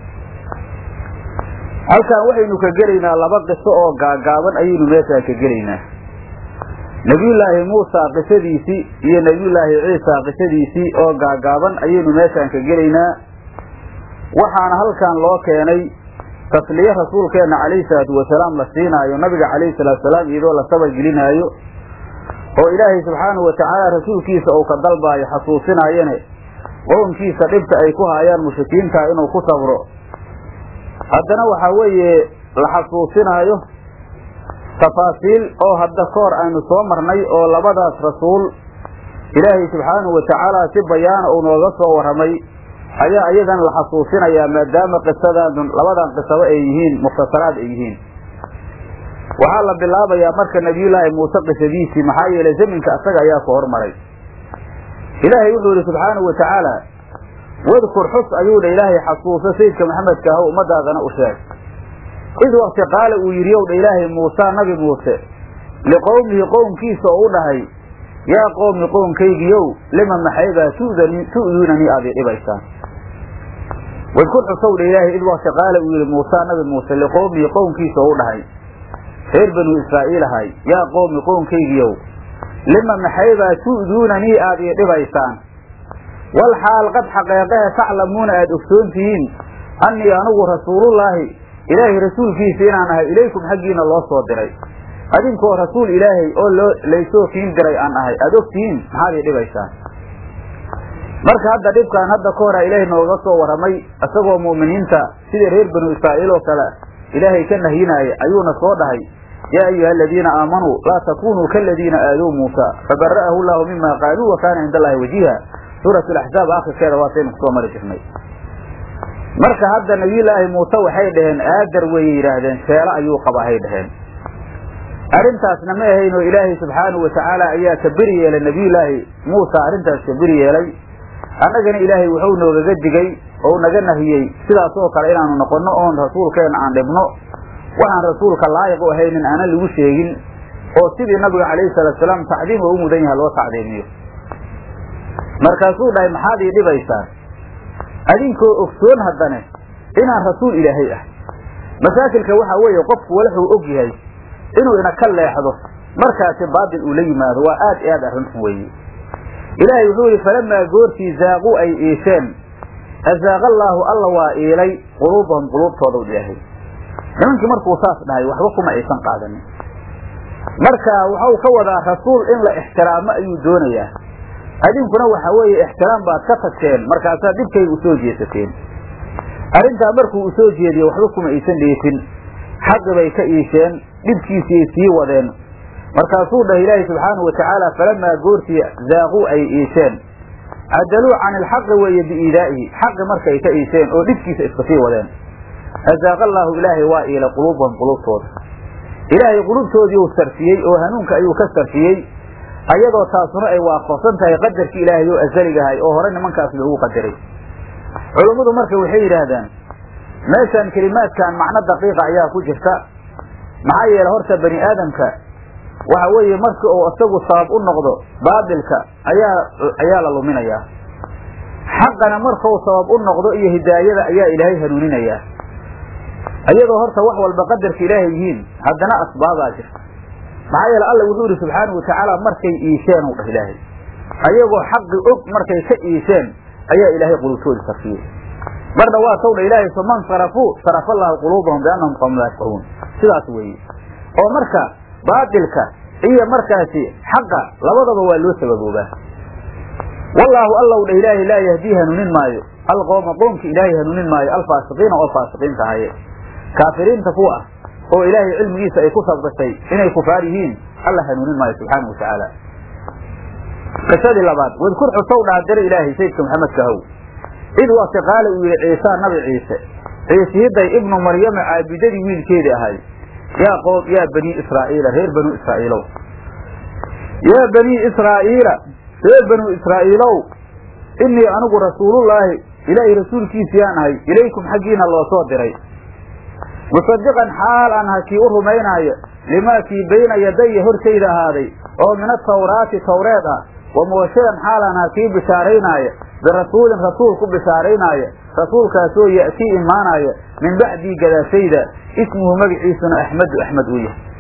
halkan waxaynu ka gelaynaa laba qiso oo gaagaaban ayaynu meeshaan ka gelaynaa nebiyullaahi muusa qisadiisii iyo nebiyullaahi ciisa qisadiisii oo gaagaaban ayaynu meeshaan ka gelaynaa waxaana halkan loo keenay tasliye rasuulkeenna calayhi salaatu wasalaam la siinaayo nabiga calayhi salaatu wasalaam iyadoo la sabargelinaayo oo ilaahay subxaanahu watacaala rasuulkiisa uu ka dalbaayo xasuusinaayane qownkiisa dhibta ay ku haayaan mushrikiinta inuu ku sabro haddana waxaa weeye la xasuusinaayo tafaasiil oo hadda kahor aynu soo marnay oo labadaas rasuul ilaahay subxaanahu watacaala si bayaana uu nooga soo warramay ayaa iyadan la xasuusinayaa maadaama qisadan labadan qisaba ay yihiin mukhtasaraad ay yihiin waxaa la bilaabayaa marka nebiyullaahi muuse qisadiisii maxaa yeelay zaminka asaga ayaa ku hormaray ilaahay wuxuu yihi subxaanahu wa tacaala wadkur xus ayuu dha ilaahay xasuuso sayidka maxamedka ah ummadaadana u sheeg id wakti qaala uu yidhi ow dha ilaahay muusaa nabi muuse liqowmihi qowmkiisa oo u dhahay yaa qowmi qownkaygiiow lima maxaybaa tu'duunanii aad ii dhibaysaan wadkur xusow dha ilaahay id wakti qaala uu yidhi muusaa nabi muuse liqowmihi qowmkiisa oo u dhahay reer banuu israa'iil ahay yaa qowmi qownkaygiiow lima maxaybaa tu'duunanii aad ii dhibaysaan wal xaal qad xaqeeqahe taclamuuna aada ogsoon tihiin annii anugu rasuulullaahi ilaahay rasuulkiisa inaan ahay ilaykum xaggiina loo soo diray adinkoo rasuul ilaahay oo loo laysoo kiin diray aan ahay aada og tihiin maxaad ii dhibaysaan marka hadda dhibkaan hadda ka hora ilaahay nooga soo warramay isagoo mu'miniinta sidii reer banu israa'iil oo kale ilaahay ka nahyinaaya ayuuna soo dhahay yaa ayuha aladiina aamanuu laa takunuu kaladiina aadow muusa fabara'ahu llahu mima qaaluu wa kaana cinda allahi wajiha suurat laxzaab akhirkeeda waataynu kusoo mari jirnay marka hadda nabiyullaahi muuse waxay dhaheen aadar weyay yidhaahdeen sheelo ayuu qabahay dhaheen arrintaasna ma ahaynoo ilaahay subxaanahu watacaala ayaa ka beri yeelay nabiyullaahi muusa arrintaas ka beri yeelay annagana ilaahay wuxuu noogaga digay oo naga nahiyey sidaas oo kale inaanu noqonno oon rasuulkeenna aan dhibno waxaan rasuulka laayiq u ahaynin aanan lagu sheegin oo sidii nabiga calayhi salaatu salaam tacdiim oo u mudan yaha loo tacdiimiyo markaasuu dhahay maxaad ii dhibaysaan adinkoo ogsoon haddane inaan rasuul ilaahay ah masaakilka waxaa weeye qofku walaxuu og yahay inuu ina ka leexdo markaasi baatil uu la yimaado waa aad i aad arrinxun weeye ilaahay wuxuu yidhi falamaa goortii zaaquu ay iisheen azaaqa allaahu alla waa iilay quluubahum quluubtoodaw ilaahay nimankii markuu saas dhahay waxba kuma aysan qaadanin marka waxau ka wadaa rasuul in la ixtiraamo ayuu doonayaa adinkuna waxa weeye ixtiraam baad ka tagteen markaasaa dhibkayga usoo jeesateen arrintaa markuu usoo jeediye waxba kuma aysan dheefin xaqi bay ka iisheen dhibkiisiay sii wadeen markaasuu dhahay ilaahi subxaanahu watacaala falamaa goortii zaaquu ay iisheen cadaluu can ilxaqi weeye biiidaa'ihi xaqi markay ka iisheen oo dhibkiisa iska sii wadeen azaaqa allaahu ilaahay waa iilay quluubahum quluubtooda ilaahay qulubtoodii uu sarfiyey oo hanuunka ayuu ka sarfiyey ayadoo taasuna ay waafaqsan tahay qadarkii ilaahay oo asaligahay oo hore nimankaas loogu qadaray culummadu marka waxay yidhaahdaan meeshan kelimaadkan macno daqiiqa ayaa ku jirta maxaa yeele horta bani aadamka waxa weeye marka uu isagu sabab u noqdo baatilka ayaa ayaa la luminayaa xaqana markau sabab u noqdo iyo hidaayada ayaa ilaahay hanuuninayaa iyadoo horta wax walba qadarka ilaahay yihiin haddana asbaabaa jirta maxaa yeele alla wuxuu yidhi subxaanahu watacaala markay iisheen u dhah ilaahay ayagoo xaqi og markay ka iisheen ayaa ilaahay qulubtoodii sarfiyey marna waa tawdha ilaahay faman sarafuu sarafa allaahu quluubahum biannahum qawm laa yafqahuun sidaas weeye oo marka baatilka iyo markaasi xaqa labadaba waa loo sababoobaa wallaahu allow dhah ilaahay laa yahdii hanuunin maayo alqowma qoomka ilaahay hanuunin maayo alfaasiqiina oo faasiqiinta ahaye kaafiriinta kuwa ah oo ilaahay cilmigiisa ay ku sabqisay inay kufaar yihiin alla hanuunin maayo subxaanau watacaala qisadii labaad wadkur xusow dhaadira ilaahay sayidka maxamedka how id wakti qaala uu yihi ciisaa nabi ciise ciisihiday ibnu maryama caabidadii wiilkeedii ahay yaa qoom yaa banii israa'iila reer banuu israa'iilow yaa banii israa'iila reer banuu israa'iilow innii anigu rasuulullaahi ilaahay rasuulkiisiyaan ahay ilaykum xaggiina loo soo diray musadiqan xaal aan ha kii u rumaynaayo limaa kii bayna yadaya hortayda ahaaday oo min atawraati tawreed ah wa mubashiran xaal aan ha kii bishaaraynaayo birasuulin rasuul ku bishaaraynaayo rasuulkaasoo ya'tii imaanaayo min bacdii gadaashayda ismuhu magaciisuna axmedu axmed uu yahay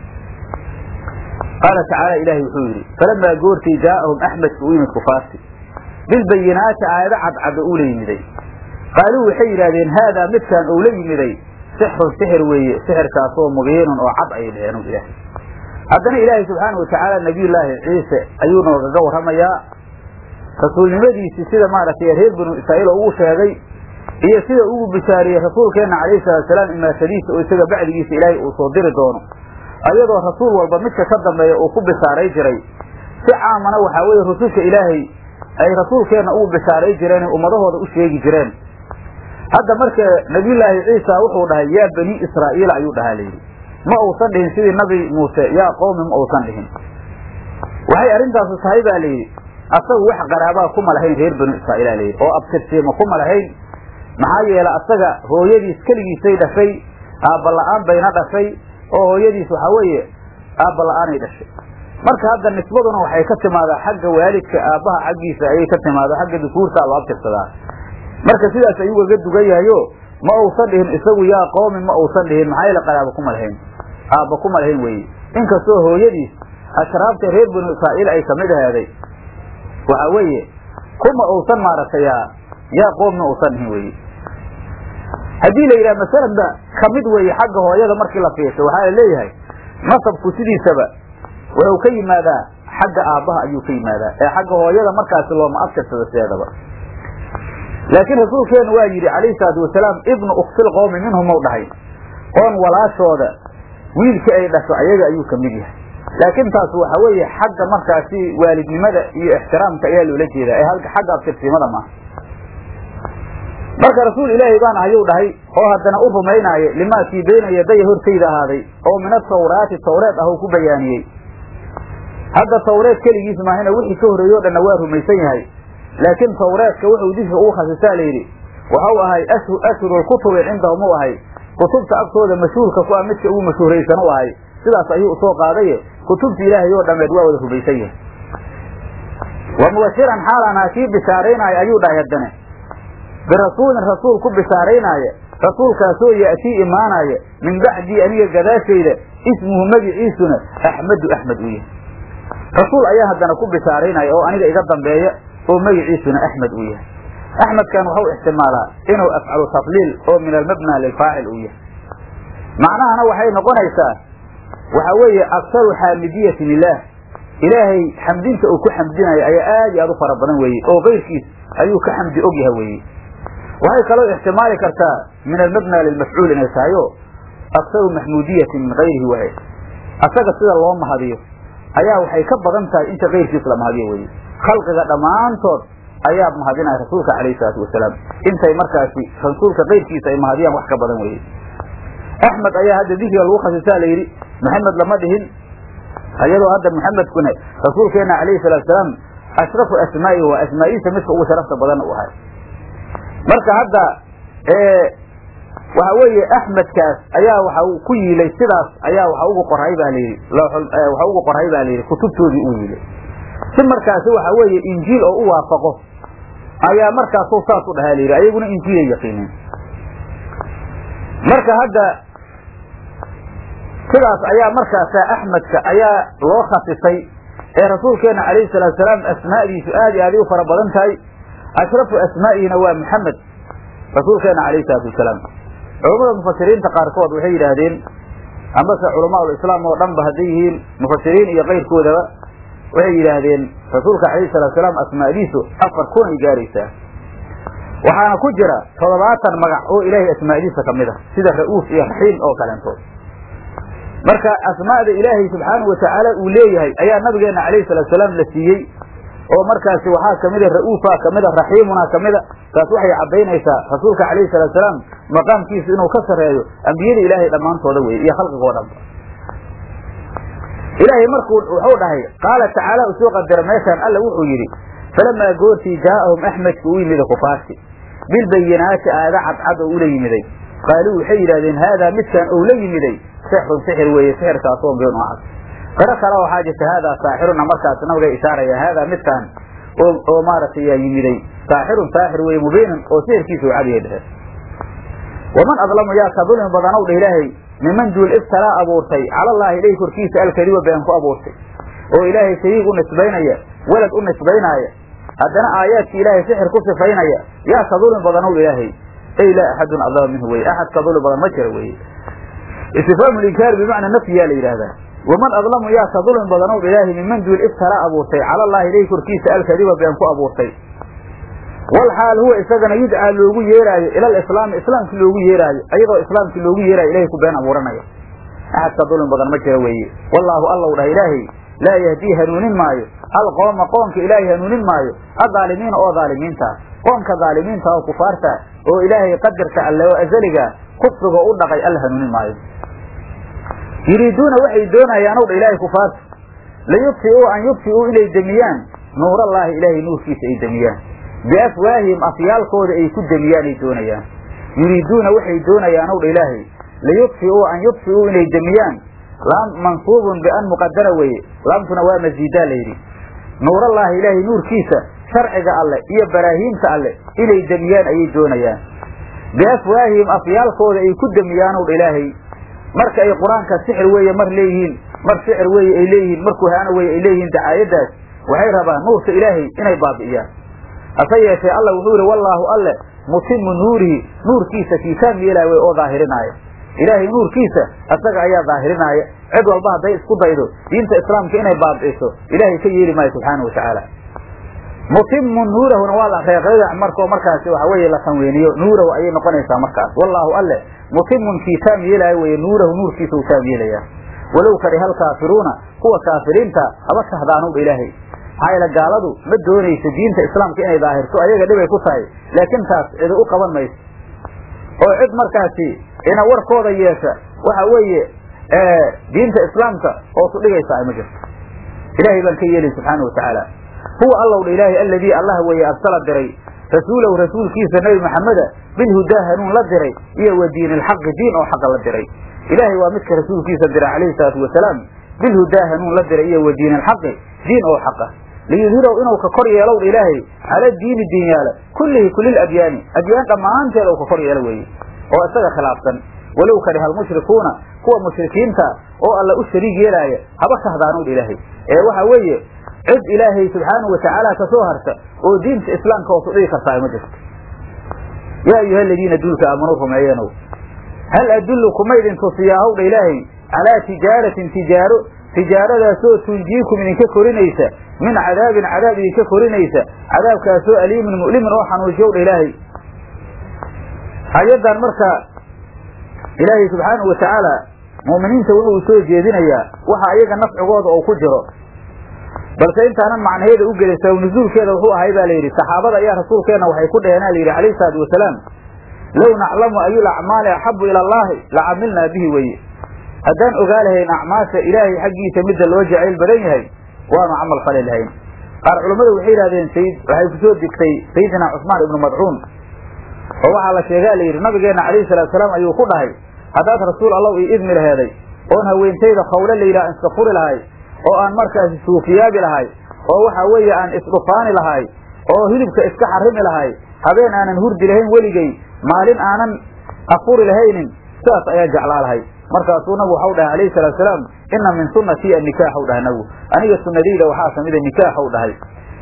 qaala tacaala ilaahay wuxuu yidhi falamaa goortii jaa'ahum axmedka u yimid kufaarti bilbayinaati aayado cadcadda uu la yimiday qaaluu waxay yidhahdeen haadaa midkaan ou la yimiday sixrun sixir weeye sixirkaasoo mubiinun oo cad ayay dheheen ilaahay haddana ilaahay subxaanau watacaala nabiyullaahi ciise ayuu noogaga warramayaa rasuulnimadiisii sida maaragtay reer banu israa'iil oo ugu sheegay iyo sida ugu bishaariyey rasuulkeenna calayhi salaatusalaam imaashadiisa oo isaga bacdigiisa ilaahay uu soo diri doono ayadoo rasuul walba midka ka dambeeya uu ku bishaaray jiray si caamana waxaa weeye rususha ilaahay ay rasuulkeenna ugu bishaaray jireen ummadahooda u sheegi jireen hadda marka nabiyullaahi ciisa wuxuu dhahay yaa banii israa'iila ayuu dhahaa layidhi ma uusan dhihin sidii nabi muuse yaa qowmi ma uusan dhihin waxay arrintaasu tahay baa layidhi asagu wax qaraabaa kuma lahayn reer banu israa'iila layidhi oo abtirsiima kuma lahayn maxaa yeele asaga hooyadiis keligiisay dhashay aabba la-aan bayna dhashay oo hooyadiis waxaa weeye aabba la-aanay dhashay marka hadda nisbaduna waxay ka timaadaa xagga waalidka aabbaha xaggiisa ayay ka timaada xagga dukuurtaa loo abtirsadaa marka sidaas ayuu gaga dugan yahayo ma uusan dhihin isagu yaa qoomi ma uusan dhihin maxaa yeele qaraaba kuma lahayn aabba kuma lahayn weeye inkastoo hooyadiis ashraabta reer banu israa'iil ay kamid ahaaday waxaa weeye kuma uusan maaragtay yaa qoomna uusan dhihin weye haddii la yidhaha masalanba kamid weeye xagga hooyada markii la fiirsho waxaa la leeyahay nasabku sidiisaba wuxuu ka yimaadaa xagga aabbaha ayuu ka yimaadaa ee xagga hooyada markaasi looma abtirsado sideedaba laakiin rasuulkeenu waa yidhi calayhi salaatu wasalaam ibnu uktil qowmi minhum ou dhahay oon walaashooda wiilkii ay dhasho ayaga ayuu kamid yahay laakiin taas waxa weeye xagga markaasi waalidnimada iyo ixtiraamka ayaa loola jeedaa ee xagga abtirsimada maaha marka rasuul ilaahay baan ayuu dhahay oo haddana u rumaynaaya limaakii bayna yadaya hortayda ahaaday oo min atawraati tawreed ah uu ku bayaaniyey hadda tawreed keligiis maahina wixii ka horreeye o dhanna waa rumaysan yahay laakiin tawreedka wuxuu didka ugu khasisaa layidhi waxau ahay ashhurulkutubi cindahum u ahay kutubta agtooda mashhuurka ku ah midka ugu mashhuuraysan u ahay sidaas ayuu usoo qaadaye kutubta ilaahay oo dhammeed waa wada rumaysan yahay wa mubashiran xaalaan haa kii bishaaraynaayo ayuu dhahay haddane birasuulin rasuul ku bishaaraynaaye rasuulkaasoo ya'tii imaanaya min bacdii aniga gadaashayda ismuhu magiciisuna axmedu axmed uu yahay rasuul ayaa haddana ku bishaaraynaya oo aniga iga dambeeya oo magiciisuna axmed uu yahay axmedkan waxau ixtimaalaa inuu afcalu tafliil oo min almabna lilfaacil uu yahay macnahana waxay noqonaysaa waxa weeye aksaru xaamidiyatin ilaah ilaahay xamdinta uu ku xamdinayo ayaa aad iyo aad u fara badan weeye oo keyrkiis ayuu ka xamdi og yahay weeye waxay kaloo ixtimaali kartaa min almabna lilmafcuul inay tahay o aksaru maxmuudiyatin min kayrihi waay asaga sida loo mahadiyo ayaa waxay ka badan tahay inta keyrkiis la mahadiyo weye khalqiga dhammaantood ayaa mahadinaya rasuulka calayhi salaatu wasalaam intay markaasi rasuulka keyrkiisa ay mahadiyaan wax ka badan weye axmed ayaa hadda dikriga lagu khasisaa la yidhi maxamed lama dhihin iyadoo hadda maxamedkuna rasuulkeena calayhi salaatu salaam ashrafu asmaa'ihi waa asmaa'iisa midka ugu sharafta badan u ahay marka hadda waxa weeye axmedkaas ayaa waxa ku yiilay sidaas ayaa waxa ugu qoray baa layidhi waxa ugu qoray baa layidhi kutubtoodii u yiilay si markaasi waxa weeye injiil oo u waafaqo ayaa markaasu saas u dhahaa layidhi ayaguna injiilay yaqiineen marka hadda sidaas ayaa markaasa axmedka ayaa loo khasisay ee rasuulkeena calayhi salaatu salaam asmaa'diisu aad iyo aaday u fara badan tahay ashrafu asmaa'ihina waa maxamed rasuulkeena calayhi salaatu wasalaam culammada mufasiriinta qaarkood waxay yidhaahdeen ambase culamaul islaam oo dhan ba hadday yihiin mufasiriin iyo kayrkoodaba waxay yidhaahdeen rasuulka calayhi salatu salaam asmaa'diisu afar kun ay gaaraysaa waxaana ku jira toddobaatan magac oo ilaahay asmaa'diisa ka mid ah sida ra'uuf iyo raxiim oo kaleentood marka asmaa'da ilaahay subxaanahu watacaala uu leeyahay ayaa nabigeena calayhi salatu salaam la siiyey oo markaasi waxaa kamida ra'uufa kamida raxiimuna kamida taas waxay caddaynaysaa rasuulka calayhi salatu salaam maqaamkiisu inuu ka sarreeyo ambiyada ilaahay dhammaantooda weye iyo khalqigoo dhanba ilaahay markuu wuxuu dhahay qaala tacaala u soo qadara meeshaan alla wuxuu yidhi falamaa goortii jaa'ahum axmedku u yimida kufaarti bilbayinaati aada cadcad oo ula yimiday qaaluu waxay yidhahdeen haadaa midkaan ou la yimiday sixrun sixir weeye sixirkaasoo been u cad qaro kale waxaa jirta haadaa saaxiruna markaas nabiga ishaaraya haadaa midkaan oo oo maaragtay yaa yimiday saaxirun saaxir weeye mubiinun oo sixirkiisa u cadiya dhehe waman adlamu yaa ka dulmi badanow dheh ilaahay miman duul iftalaa abuurtay calallaahi ilahi korkiisa alkadiba been ku abuurtay oo ilaahay shariig u nisbaynaya welad u nisbaynaaya haddana aayaadki ilaahay sixir ku sifaynaya yaa ka dulmi badanow ilaahay ey laa axadun adlama minhu weye axad ka dulmi badan ma jira weye istifhaamu linkaar bimacnaa nafyiyaa la yidhaahdaa waman adlamu yaa ka dulmi badanow ilaahay miman duul iftalaa abuurtay calallaahi ilahi korkiisa alkadiba been ku abuurtay walxaal huwa isagana yudcaa loogu yeeraayo ila alislaami islaamki loogu yeeraayo ayadoo islaamkii loogu yeeraayo ilahay ku been abuuranayo axad ka dulmi badan ma jira weeye wallaahu allow dhah ilaahay laa yahdii hanuunin maayo alqooma qoomka ilaahay hanuunin maayo adaalimiina oo dhaalimiintaa qoomka dhaalimiinta oo kufaarta oo ilaahay qadarka alle oo azaliga kufriga u dhaqay alla hanuunin maayo yuriiduuna waxay doonayaan ow dha ilaahay kufaarta layubtiuu an yubtiuu inay demiyaan nuurallaahi ilaahay nuurkiisa ay demiyaan biafwaahihim afyaalkooda ay ku demiyaan ay doonayaan yuriiduuna waxay doonayaan ow dha ilaahay liyudfi'uu an yudfi'uu inay demiyaan laam mansuubun bian muqadara weeye laamtuna waa masiidaa layidhi nuurallaahi ilaahay nuurkiisa sharciga alleh iyo baraahiimta alleh inay demiyaan ayay doonayaan biafwaahihim afyaalkooda ay ku demiyaanow dha ilaahay marka ay qur-aanka sixir weeye mar leeyihiin mar shicir weeye ay leeyihiin mar kuhaano weeye ay leeyihiin dacaayadaas waxay rabaan nuurka ilaahay inay baabi'iyaan hase yeeshee alla wuxuu yihi wallaahu alle mutimu nuurihi nuurkiisa kiitaam yeelaa wey oo daahirinaaya ilaahay nuurkiisa asaga ayaa daahirinaaya cid walba hadday isku daydo diinta islaamka inay baabi'iso ilaahay ka yeeli maayo subxaana wa tacaala mutimu nuurahuna waa la reeqeedac markoo markaasi waxa weeye la tanweeniyo nuurahu ayay noqonaysaa markaas wallaahu alle mutimun kii taam yeelaayo weye nuurahu nuurkiisa uu taam yeelayaa walow kariha alkaafiruuna kuwa kaafiriinta haba kahdaanowdha ilaahay maxaa yeele gaaladu ma doonayso diinta islaamka inay daahirto ayaga dhibay ku tahay laakiin taas cidi u qaban mayso oo cid markaasi ina warkooda yeesha waxa weeye diinta islaamka hoosu dhigaysa ay ma jirto ilaahay baan ka yeelay subxaana wa tacaala huwa allow dha ilaahay alladii allah weeye arsala diray rasuulahu rasuulkiisa nebi maxameda bilhudaa hanuun la diray iyo wa diin ilxaqi diin oo xaqa la diray ilaahay waa midka rasuulkiisa diray calayhi salaatu wasalaam bilhudaa hanuun la diray iyo wa diin ilxaqi diin oo xaqa liyudhirow inuu ka kor yeelow dha ilaahay cala diini diinyaala kullihi kulil adyaani adyaan dhammaanteeda uu ka kor yeelo weeye oo isaga khilaafsan walow kariha almushrikuuna kuwa mushrikiinta oo alla u shariig yeelaaya haba kahdaanow dha ilaahay ee waxa weeye cid ilaahay subxaanahu watacaala ka soo harta oo diinta islaamka hoosu dhigi kartaa ma jirto yaa ayuha aladiina duulka aamanuu rumeeyanow hal adullu kuma idin tusiyaahw dha ilaahay calaa tijaaratin tijaaro tijaaradaasoo tunjiikum idinka korinaysa min cadaabin cadaab idinka korinaysa cadaabkaasoo aliimin mu'limin oo xanuujiyow dha ilaahay ayaddan marka ilaahay subxaanahu watacaala mu'miniinta wuxuu soo jeedinayaa waxa ayaga nafcigooda oo ku jiro balse intaanan macnaheeda u gelin sabab nuzuulkeeda wuxuu ahay baa layidhi saxaabada ayaa rasuulkeenna waxay ku dheheenaa layidhi calayhi salaatu wasalaam low naclamu ayul acmaali axabu ila allaahi la camilnaa bihi weye haddaan ogaa lahayn acmaasha ilaahay xaggiisa midda loo jacayl badan yahay waanu camal fali lahayn qaar culammadu waxay yidhahdeen sayid waxay kusoo degtay sayidina cusmaan ibnu madcuun oo waxaa la sheegaa layidhi nabigeenna calayhi salatu salaam ayuu ku dhahay haddaad rasuul allow ii idmi laheeday oon haweentayda khawle layidhaha aan iska furi lahay oo aan markaasi suufiyaabi lahay oo waxa weeye aan isdhufaani lahay oo hilibka iska xarimi lahay habeen aanan hurdi lahayn weligay maalin aanan afuri lahaynin sidaas ayaa jeclaa lahay markaasuu nabigu waxau dhahay alayhi salatu salaam ina min sunnatii annikaaxu dhahay nabigu aniga sunnadayda waxaa kamida nikaaxu dhahay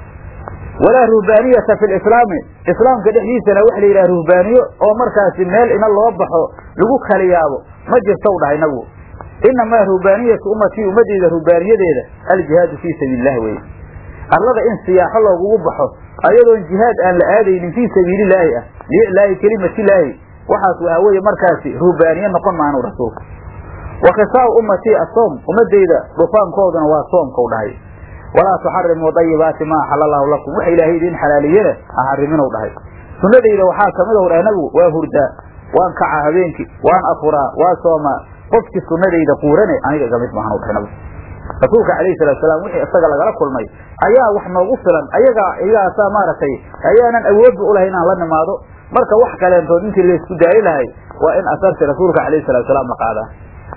walaa ruhbaaniyata fi lislaami islaamka dhexdiisana waxa la yidhaha ruhbaaniyo oo markaasi meel ina loo baxo lagu kala yaabo ma jirtow dhahay nabigu inamaa ruhbaaniyatu ummatii ummadeyda ruhbaaniyadeeda aljihaadu fii sabiili illahi weye arlada in siyaaxo loogugu baxo ayadoon jihaad aan la aadaynin fii sabiilillaahi ah liiclaahi kelimatilaahi waxaas waxa weeye markaasi ruhbaaniye noqon maanu rasuulka wa khisaau ummatii asoom ummadeyda dhufaankooduna waa soomkau dhahay walaa tuxarimuu dayibaati maa axala allahu lakum waxa ilaahay idiin xalaaliyena ha xariminw dhahay sunnadayda waxaa kamid w dhahay nabigu waa hurdaa waan kacaa habeenkii waan afuraa waa soomaa qofkii sunnadayda quurane aniga iga mid maahan dhahay nabigu rasuulka calayhi salatu salaam wixii isaga lagala kulmay ayaa wax noogu filan ayagaa iyagaasaa maaragtay ayaanan awoodba ulahay inaan la nimaado marka wax kaleentood intii laysku daali lahay waa in asarti rasuulka calayhi salatu salaam la qaadaa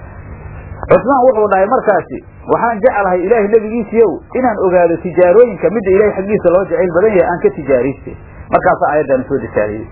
cusmaan wuxuu dhahay markaasi waxaan jeclahay ilaahay nebigiisiiyow inaan ogaado tijaarooyinka midda ilahay xaggiisa loo jacayl badan yahay aan ka tijaarayste markaasaa aayaddaana soo dejaaliyey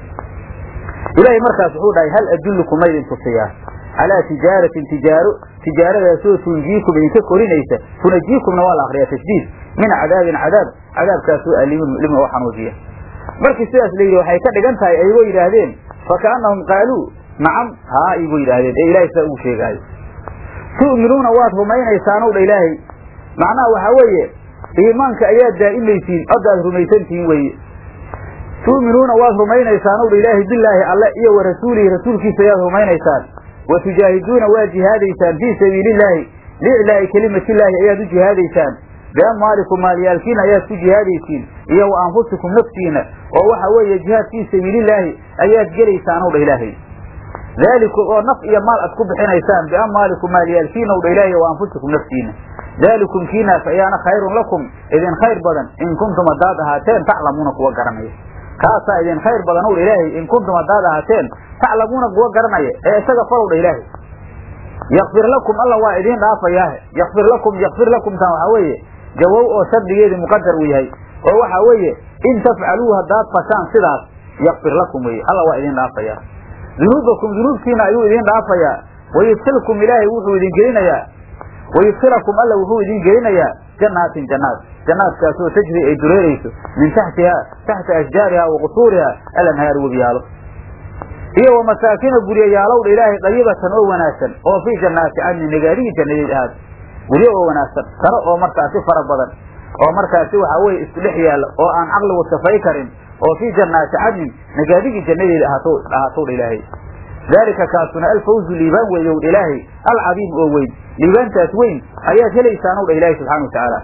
ilaahay markaas wuxuu dhahay hal adullukum ma idin tusiyaa calaa tijaaratin tijaaro tijaaradaasoo tunjiikum idinka korinaysa tunajiikumna waa la akriyaa tashdiid min cadaabin cadaab cadaabkaasoo aliimin mulimin oo xanuujiya markii sidaas la yidhi waxay ka dhigan tahay ayagoo yidhaahdeen fakaannahum qaaluu nacam haa igu yidhaahdeen ee ilahay saa ugu sheegaayo tu'minuuna waad rumaynaysaanow dha ilaahay macnaha waxaa weeye iimaanka ayaad daa'imaysiin oddaad rumaysantihiin weeye tu'minuuna waad rumaynaysaanow dha ilaahay bilaahi alle iyo wa rasuulihi rasuulkiisa ayaad rumaynaysaan wa tujaahiduuna waad jihaadaysaan fii sabiilillaahi liiclaa'i kelimatillaahi ayaad u jihaadaysaan biamwaalikum maalyaalkiina ayaad ku jihaadaysiin iyo wa anfusikum naftiina oo waxa weeye jihaad fii sabiilillaahi ayaad gelaysaanow dha ilaahay daalikum oo naf iyo maal ad ku bixinaysaan biamwaalikum maalyaalkiina dha ilaahay wa anfusikum naftiina daalikum kiinaas ayaana khayrun lakum idin khayr badan in kuntum haddaad ahaateen taclamuuna kuwa garanaya kaasaa idin khayr badan owdha ilaahay in kuntum haddaad ahaateen taclamuuna kuwa garanaya ee isaga falowdha ilaahay yakfir lakum alla waa idiin dhaafayaahe yakfir lakum yakfir lakum tan waxaa weeye jawow oo shardigeedii muqadar uu yahay oo waxaa weeye in tafcaluu haddaad fashaan sidaas yakfir lakum weye alla waa idiin dhaafayaa dunuubakum dunuubtiina ayuu idiin dhaafayaa wayudkilkum ilaahay wuxuu idin gelinayaa wayudkilakum alla wuxuu idin gelinayaa janaatin jannaat jannaadkaasoo tajri ay dureerayso min taxtiha taxta ashjaariha wa qusuuriha alanhaar webiyaalo iyo wa masaakina guryayaalowdha ilaahay dayibatan oo wanaagsan oo fii jannaati cadni nagaadihii jannadeed ahaad guryo oo wanaagsan saro oo markaasi fara badan oo markaasi waxaa weye isku dhex yaalla oo aan caqligu safay karin oo fii jannaati cadnin nagaadigii jannadeeda ahaatowdha ilaahay daalika kaasuna alfawzu liibaan weeye owdha ilaahay alcadiim oo weyn liibaantaas weyn ayaad helaysaan owdha ilaahay subxana wa tacaala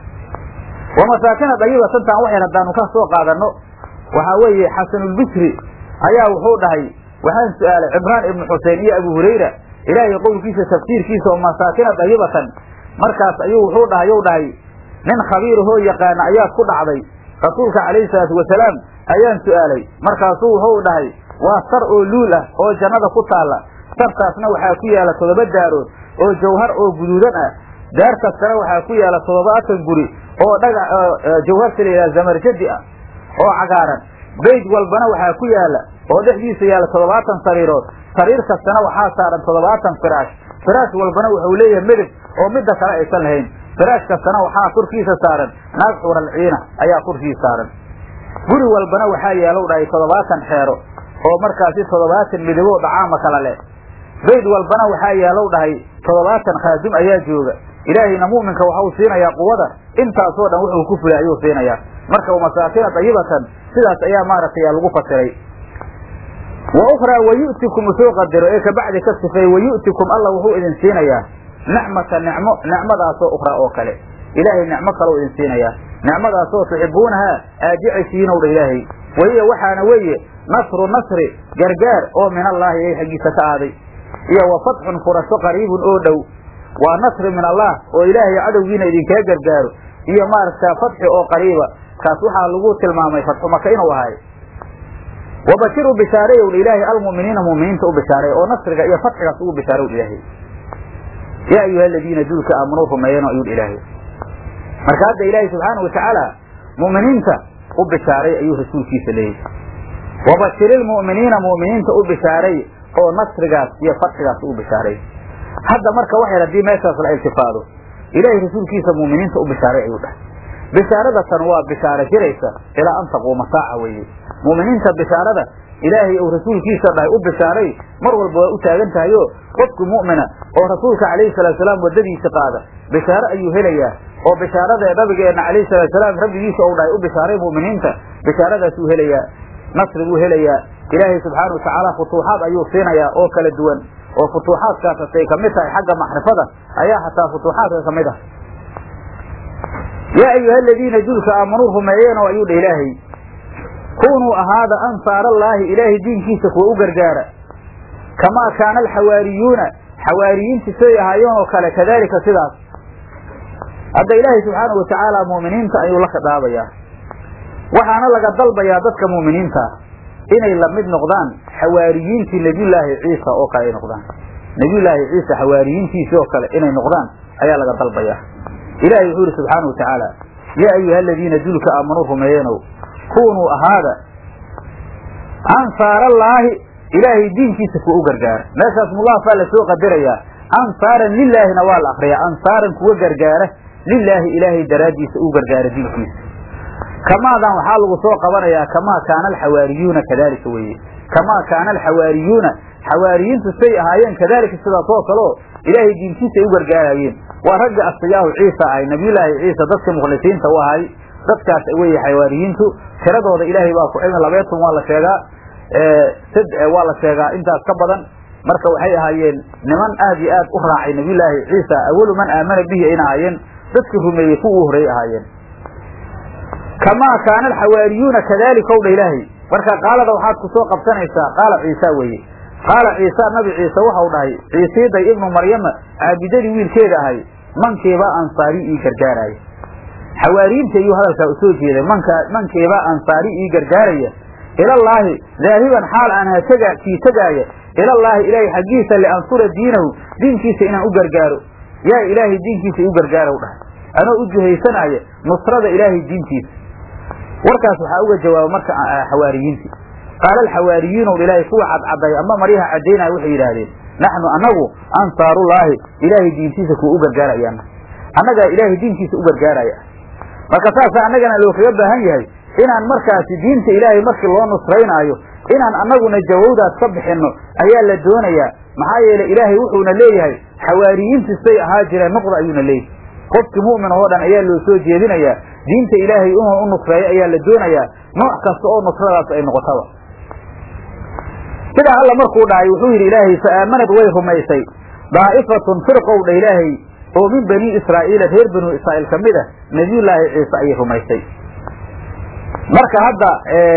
wa masaakina dayibatan taan waxyar haddaanu ka soo qaadanno waxaa weeye xasanulbisri ayaa wuxuu dhahay waxaan su-aalay cimraan ibnu xusein iyo abu hurayra ilaahay qowlkiisa tafsiirkiisa oo masaakina dayibatan markaas ayuu wuxuu dhahay you dhahay nin khabiirahoo yaqaana ayaad ku dhacday rasuulka calayhi salaatu wasalaam ayaan su-aalay markaasuu wuxuu dhahay waa sar oo luul ah oo jannada ku taalla sartaasna waxaa ku yaala toddoba daarood oo jawhar oo guduudan ah daar kastana waxaa ku yaala toddobaatan guri oo dhaga jawharta la yidhaha zamarjadi ah oo cagaaran bayd walbana waxaa ku yaala oo dhexdiisa yaala toddobaatan sariirood sariir kastana waxaa saaran toddobaatan firaash firaash walbana wuxuu leeyahay medeb oo midda kale aysan lahayn firaash kastana waxaa korkiisa saaran naag xuralciina ayaa korkiisa saaran guri walbana waxaa yaalow dhahay toddobaatan xeero oo markaasi toddobaatan midabo dhacaama kala leh bayd walbana waxaa yaalow dhahay toddobaatan khaadum ayaa jooga ilaahayna mu'minka waxau siinayaa quwada intaasoo dhan wuxuu ku fulay ayuu siinayaa marka masaakina dayibatan sidaas ayaa maaragtay lagu fasiray wa ukhraa wayu'tikum usoo qadaro ee kabacdi ka sifeey wayu'tikum alla wuxuu idin siinayaa nicmata nicmo nicmadaasoo ukhraa oo kale ilaahay nicmo kaleu idin siinayaa nicmadaasoo tuxibuunahaa aad jeceshihiinow dha ilaahay wahiya waxaana weeye nasru nasri gargaar oo min allaahi ay xaggiisa ka aaday iyo wa fatxun furasho qariibun oo dhow waa nasri min allah oo ilaahay cadowgiina idinkaga gargaaro iyo maaragta fatxi oo qariiba kaas waxaa lagu tilmaamay fatxu maka inuu ahay wabashiru bishaareyow ilaahay almu'miniina mu'miniinta u bishaareey oo nasriga iyo fatxigaas ugu bishaarow ilaahay yaa ayuha aladiina duulka aamanuu rumeeyeen ayuu ilaahay marka hadda ilaahay subxaana watacaala mu'miniinta u bishaaray ayuu rasuulkiisa leeyahy wabashir ilmu'miniina mu'miniinta u bishaaray oo nasrigaas iyo fatxigaas u bishaaray hadda marka waxay haddii meeshaas la iltifaado ilaahay rasuulkiisa mu'miniinta u bishaaray ayuu dhahay bishaaradatan waa bishaaro jiraysa ilaa an taquuma saaca weeye mu'miniinta bishaarada ilaahay uu rasuulkiisa dhahay u bishaaray mar walba waa u taagan tahay o qofku mu'mina oo rasuulka calayhi salaatusalaam waddadiisa qaada bishaaro ayuu helayaa oo bishaarada nabigeenna calayhi salaatusalaam rabbigiisa ou dhahay u bishaaray mu'miniinta bishaaradaasuu helayaa nasri buu helayaa ilaahay subxaana watacaala futuuxaad ayuu siinayaa oo kala duwan oo futuuxaadkaas hatay kamid tahay xagga macrifada ayaa hataa futuuxaadka kamid ah yaa ayuha aladiina dulka aamanuu rumeeyeenoo ayuu dha ilaahay kunuu ahaada ansaarallaahi ilaahay diinkiisa kuwa u gargaara kamaa kaana alxawaariyuuna xawaariyiinta siday ahaayeen oo kale kadaalika sidaas hadda ilaahay subxaana watacaala mu'miniinta ayuu la khidaabayaa waxaana laga dalbayaa dadka mu'miniinta inay lamid noqdaan xawaariyiintii nebiyullaahi ciisa oo kale ay noqdaan nebiyullaahi ciisa xawaariyiintiisii oo kale inay noqdaan ayaa laga dalbayaa ilahay wuxuu yihi subxaana wa tacaala yaa ayuha aladiina dulka aamanuu rumeeyeenow kunuu ahaada ansaarallaahi ilaahay diinkiisa kuwa u gargaara meeshaas mudaafaa lasoo qadarayaa ansaaran lilaahina waa la akriyaa ansaaran kuwa gargaara lilaahi ilaahay daraaddiisa u gargaara diinkiisa kamaadan waxaa lagu soo qabanayaa kamaa kaana alxawaariyuuna kadalika weeye kamaa kaana alxawaariyuuna xawaariyiintu say ahaayeen kadalika sidaas oo kaleo ilaahay diinkiisa ay u gargaarayeen waa ragga asfiyaahu ciisa ahay nabiyullaahi ciisa dadka mukhlisiinta u ahay dadkaas weye xawaariyiintu tiradooda ilaahay baa ku cilmi labeetun waa la sheegaa waa la sheegaa intaas ka badan marka waxay ahaayeen niman aad iyo aad u raacay nabiyullaahi ciisa awalu man aamana bihi ayna ahaayeen dadkii rumeeyey kuwa u horreeyey ahaayeen kamaa kaana alxawaariyuuna kadalika ow dha ilaahay marka qaalada waxaad ku soo qabsanaysaa qaala ciisa weeye qaala ciisa nabi ciise waxau dhahay ciisiiday ibnu maryama caabidadii wiilkeeda ahay mankiibaa ansaari ii gargaaraayo xawaariyiinta ayuu hadalkaa usoo jeeday manka mankeebaa ansaari ii gargaaraya ilallaahi daahiban xaal aan hatega kii tegaaya ilallaahi ilaahay xaggiisa liansura diinahu diinkiisa inaan u gargaaro yaa ilaahay diinkiisa iu gargaara dhahay anoo u juhaysanaya nusrada ilaahay diintiisa warkaas waxaa uga jawaaba marka xawaariyiintii qaala alxawaariyiinu ilaahay kuwa cadcaday ama maryaha caddaynaya waxay yidhaahdeen naxnu annagu ansaarullaahi ilaahay diintiisa kuwa u gargaarayaan annagaa ilaahay diinkiisa u gargaaraya marka saasa annagana loo kaga baahan yahay inaan markaasi diinta ilaahay markii loo nusraynaayo inaan annaguna jawowdaas ka bixinno ayaa la doonayaa maxaa yeelay ilaahay wuxuuna leeyahay xawaariyiintii say ahaa jireen nuqda ayuuna leeyahay qofkii mu'min oo dhan ayaa loo soo jeedinayaa diinta ilaahay inuu u nusreeyo ayaa la doonayaa nooc kasta oo nusradaas ay noqotaba sidaa alla markuu dhahay wuxuu yidhi ilaahay fa aamanad way rumaysay daa'ifatun firqowdha ilaahay oo min bani israa'iila reer banu israa'iil ka mid ah nebiyullaahi ciise ayay rumaysay marka hadda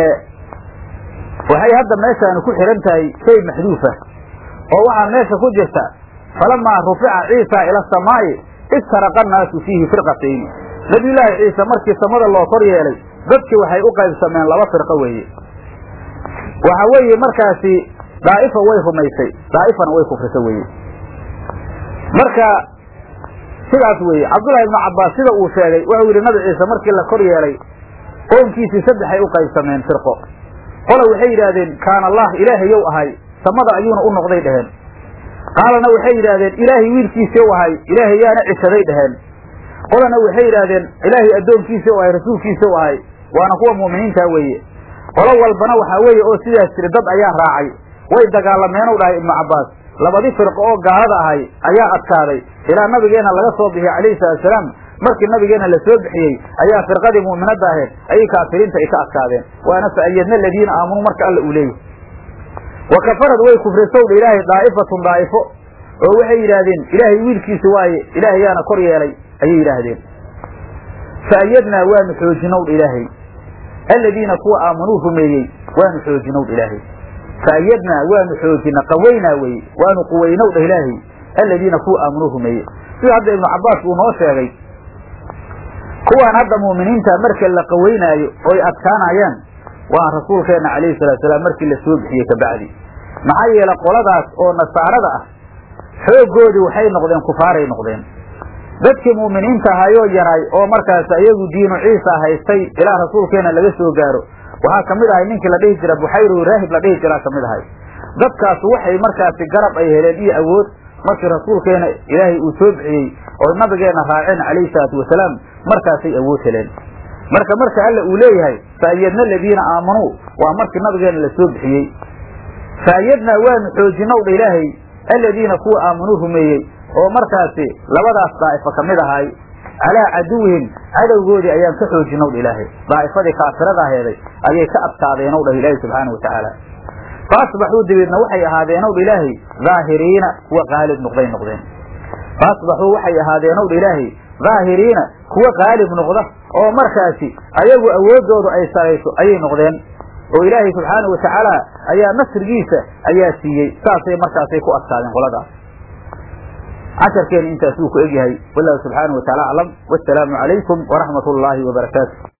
waxay hadda meeshaanu ku xihan tahay shay maxduufa oo waxaa meesha ku jirta falamaa rufica ciisa ila asamaa'i istaraqa annaasu fiihi firqatayni nebiyullaahi ciise markii samada loo kor yeelay dadkii waxay u qaybsameen laba firqo weeye waxa weeye markaasi daa'ifa way rumaysay daa'ifana way kufrisa weeye marka sidaas weeye cabdullahi ibnu cabbaas sida uu sheegay wuxuu yidhi nabi ciise markii la kor yeelay qoomkiisii saddexay u qaybsameen firqo qola waxay yidhaahdeen kaana allah ilaahayow ahay samada ayuuna u noqday dheheen qaalana waxay yidhaahdeen ilaahay wiilkiisii u ahay ilaahay yaana cishaday dheheen qolana waxay yidhaahdeen ilaahay addoonkiisii u ahay rasuulkiisii u ahay waana kuwa mu'miniintaa weeye qolo walbana waxaa weeye oo sidaas jiri dad ayaa raacay way dagaalameenu dhahay ibnu cabbaas labadii firqo oo gaalada ahay ayaa adkaaday ilaa nabigeenna laga soo bixiyey calayhi salatusalaam markii nabigeenna la soo bixiyey ayaa firqadii mu'minadda ahayd ayay kaafiriinta ay ka adkaadeen waana fa'ayadna aladiina aamanuu marka alla uu leeyahy wa kafarad way kufrisowdha ilaahay daa'ifatun daa'ifo oo waxay yidhaahdeen ilaahay wiilkiisi waaye ilaahay yaana kor yeelay ayay yidhaahdeen fa'ayadnaa waanu xoojinowdha ilaahay aladiina kuwa aamanuu rumeeyey waanu xoojinowdha ilaahay fa'ayadnaa waanu xoojina qawaynaa weye waanu quwaynowdha ilaahay aladiina kuwa aamanuu rumeeyey sida hadda ibnu cabbaas uu noo sheegay kuwaan hadda mu'miniinta marka la qawaynaayo oy adkaanayaan waa rasuulkeenna calayhi salaatusalaam markii la soo bixiyey kabacdi maxaa yeele qoladaas oo nasaarada ah xooggoodii waxay noqdeen kufaaray noqdeen dadkii mu'miniinta ahayoo yaray oo markaas ayagu diinu ciisa haystay ilaa rasuulkeenna laga soo gaaro waxaa ka mid ahay ninkii la dhihi jira buxayru raahib la dhihi jiraa ka mid ahay dadkaas waxay markaasi garab ay heleen iyo awood markii rasuulkeena ilaahay uu soo bixiyey oo nabigeenna raaceen calayhi salaatu wasalaam markaasay awood heleen marka marka alla uu leeyahay fa'ayadna aladiina aamanuu waa markii nabigeenna la soo bixiyey fa'ayadnaa waanu xoojinowdha ilaahay aladiina kuwa aamanuu rumeeyey oo markaasi labadaas daa'ifo ka mid ahay calaa caduwihim cadowgoodii ayaan ka xoojinowdha ilaahay daa'ifadii kaafirada aheeday ayay ka adkaadeenowdha ilaahay subxaanau watacaala fa asbaxuu dabeedna waxay ahaadeenowdha ilaahay daahiriina kuwa qaalib noqday noqdeen fa asbaxuu waxay ahaadeenowdha ilaahay daahiriina kuwa qaalib noqda oo markaasi ayagu awooddoodu ay sarayso ayay noqdeen oo ilaahay subxaanau watacaala ayaa nasrigiisa ayaa siiyey saasay markaasay ku adkaadeen qoladaas casharkeena intaas wuu ku egyahay wallahu subxaanau wataala aclam wasalaamu calaykum waraxmat ullaahi wabarakaatu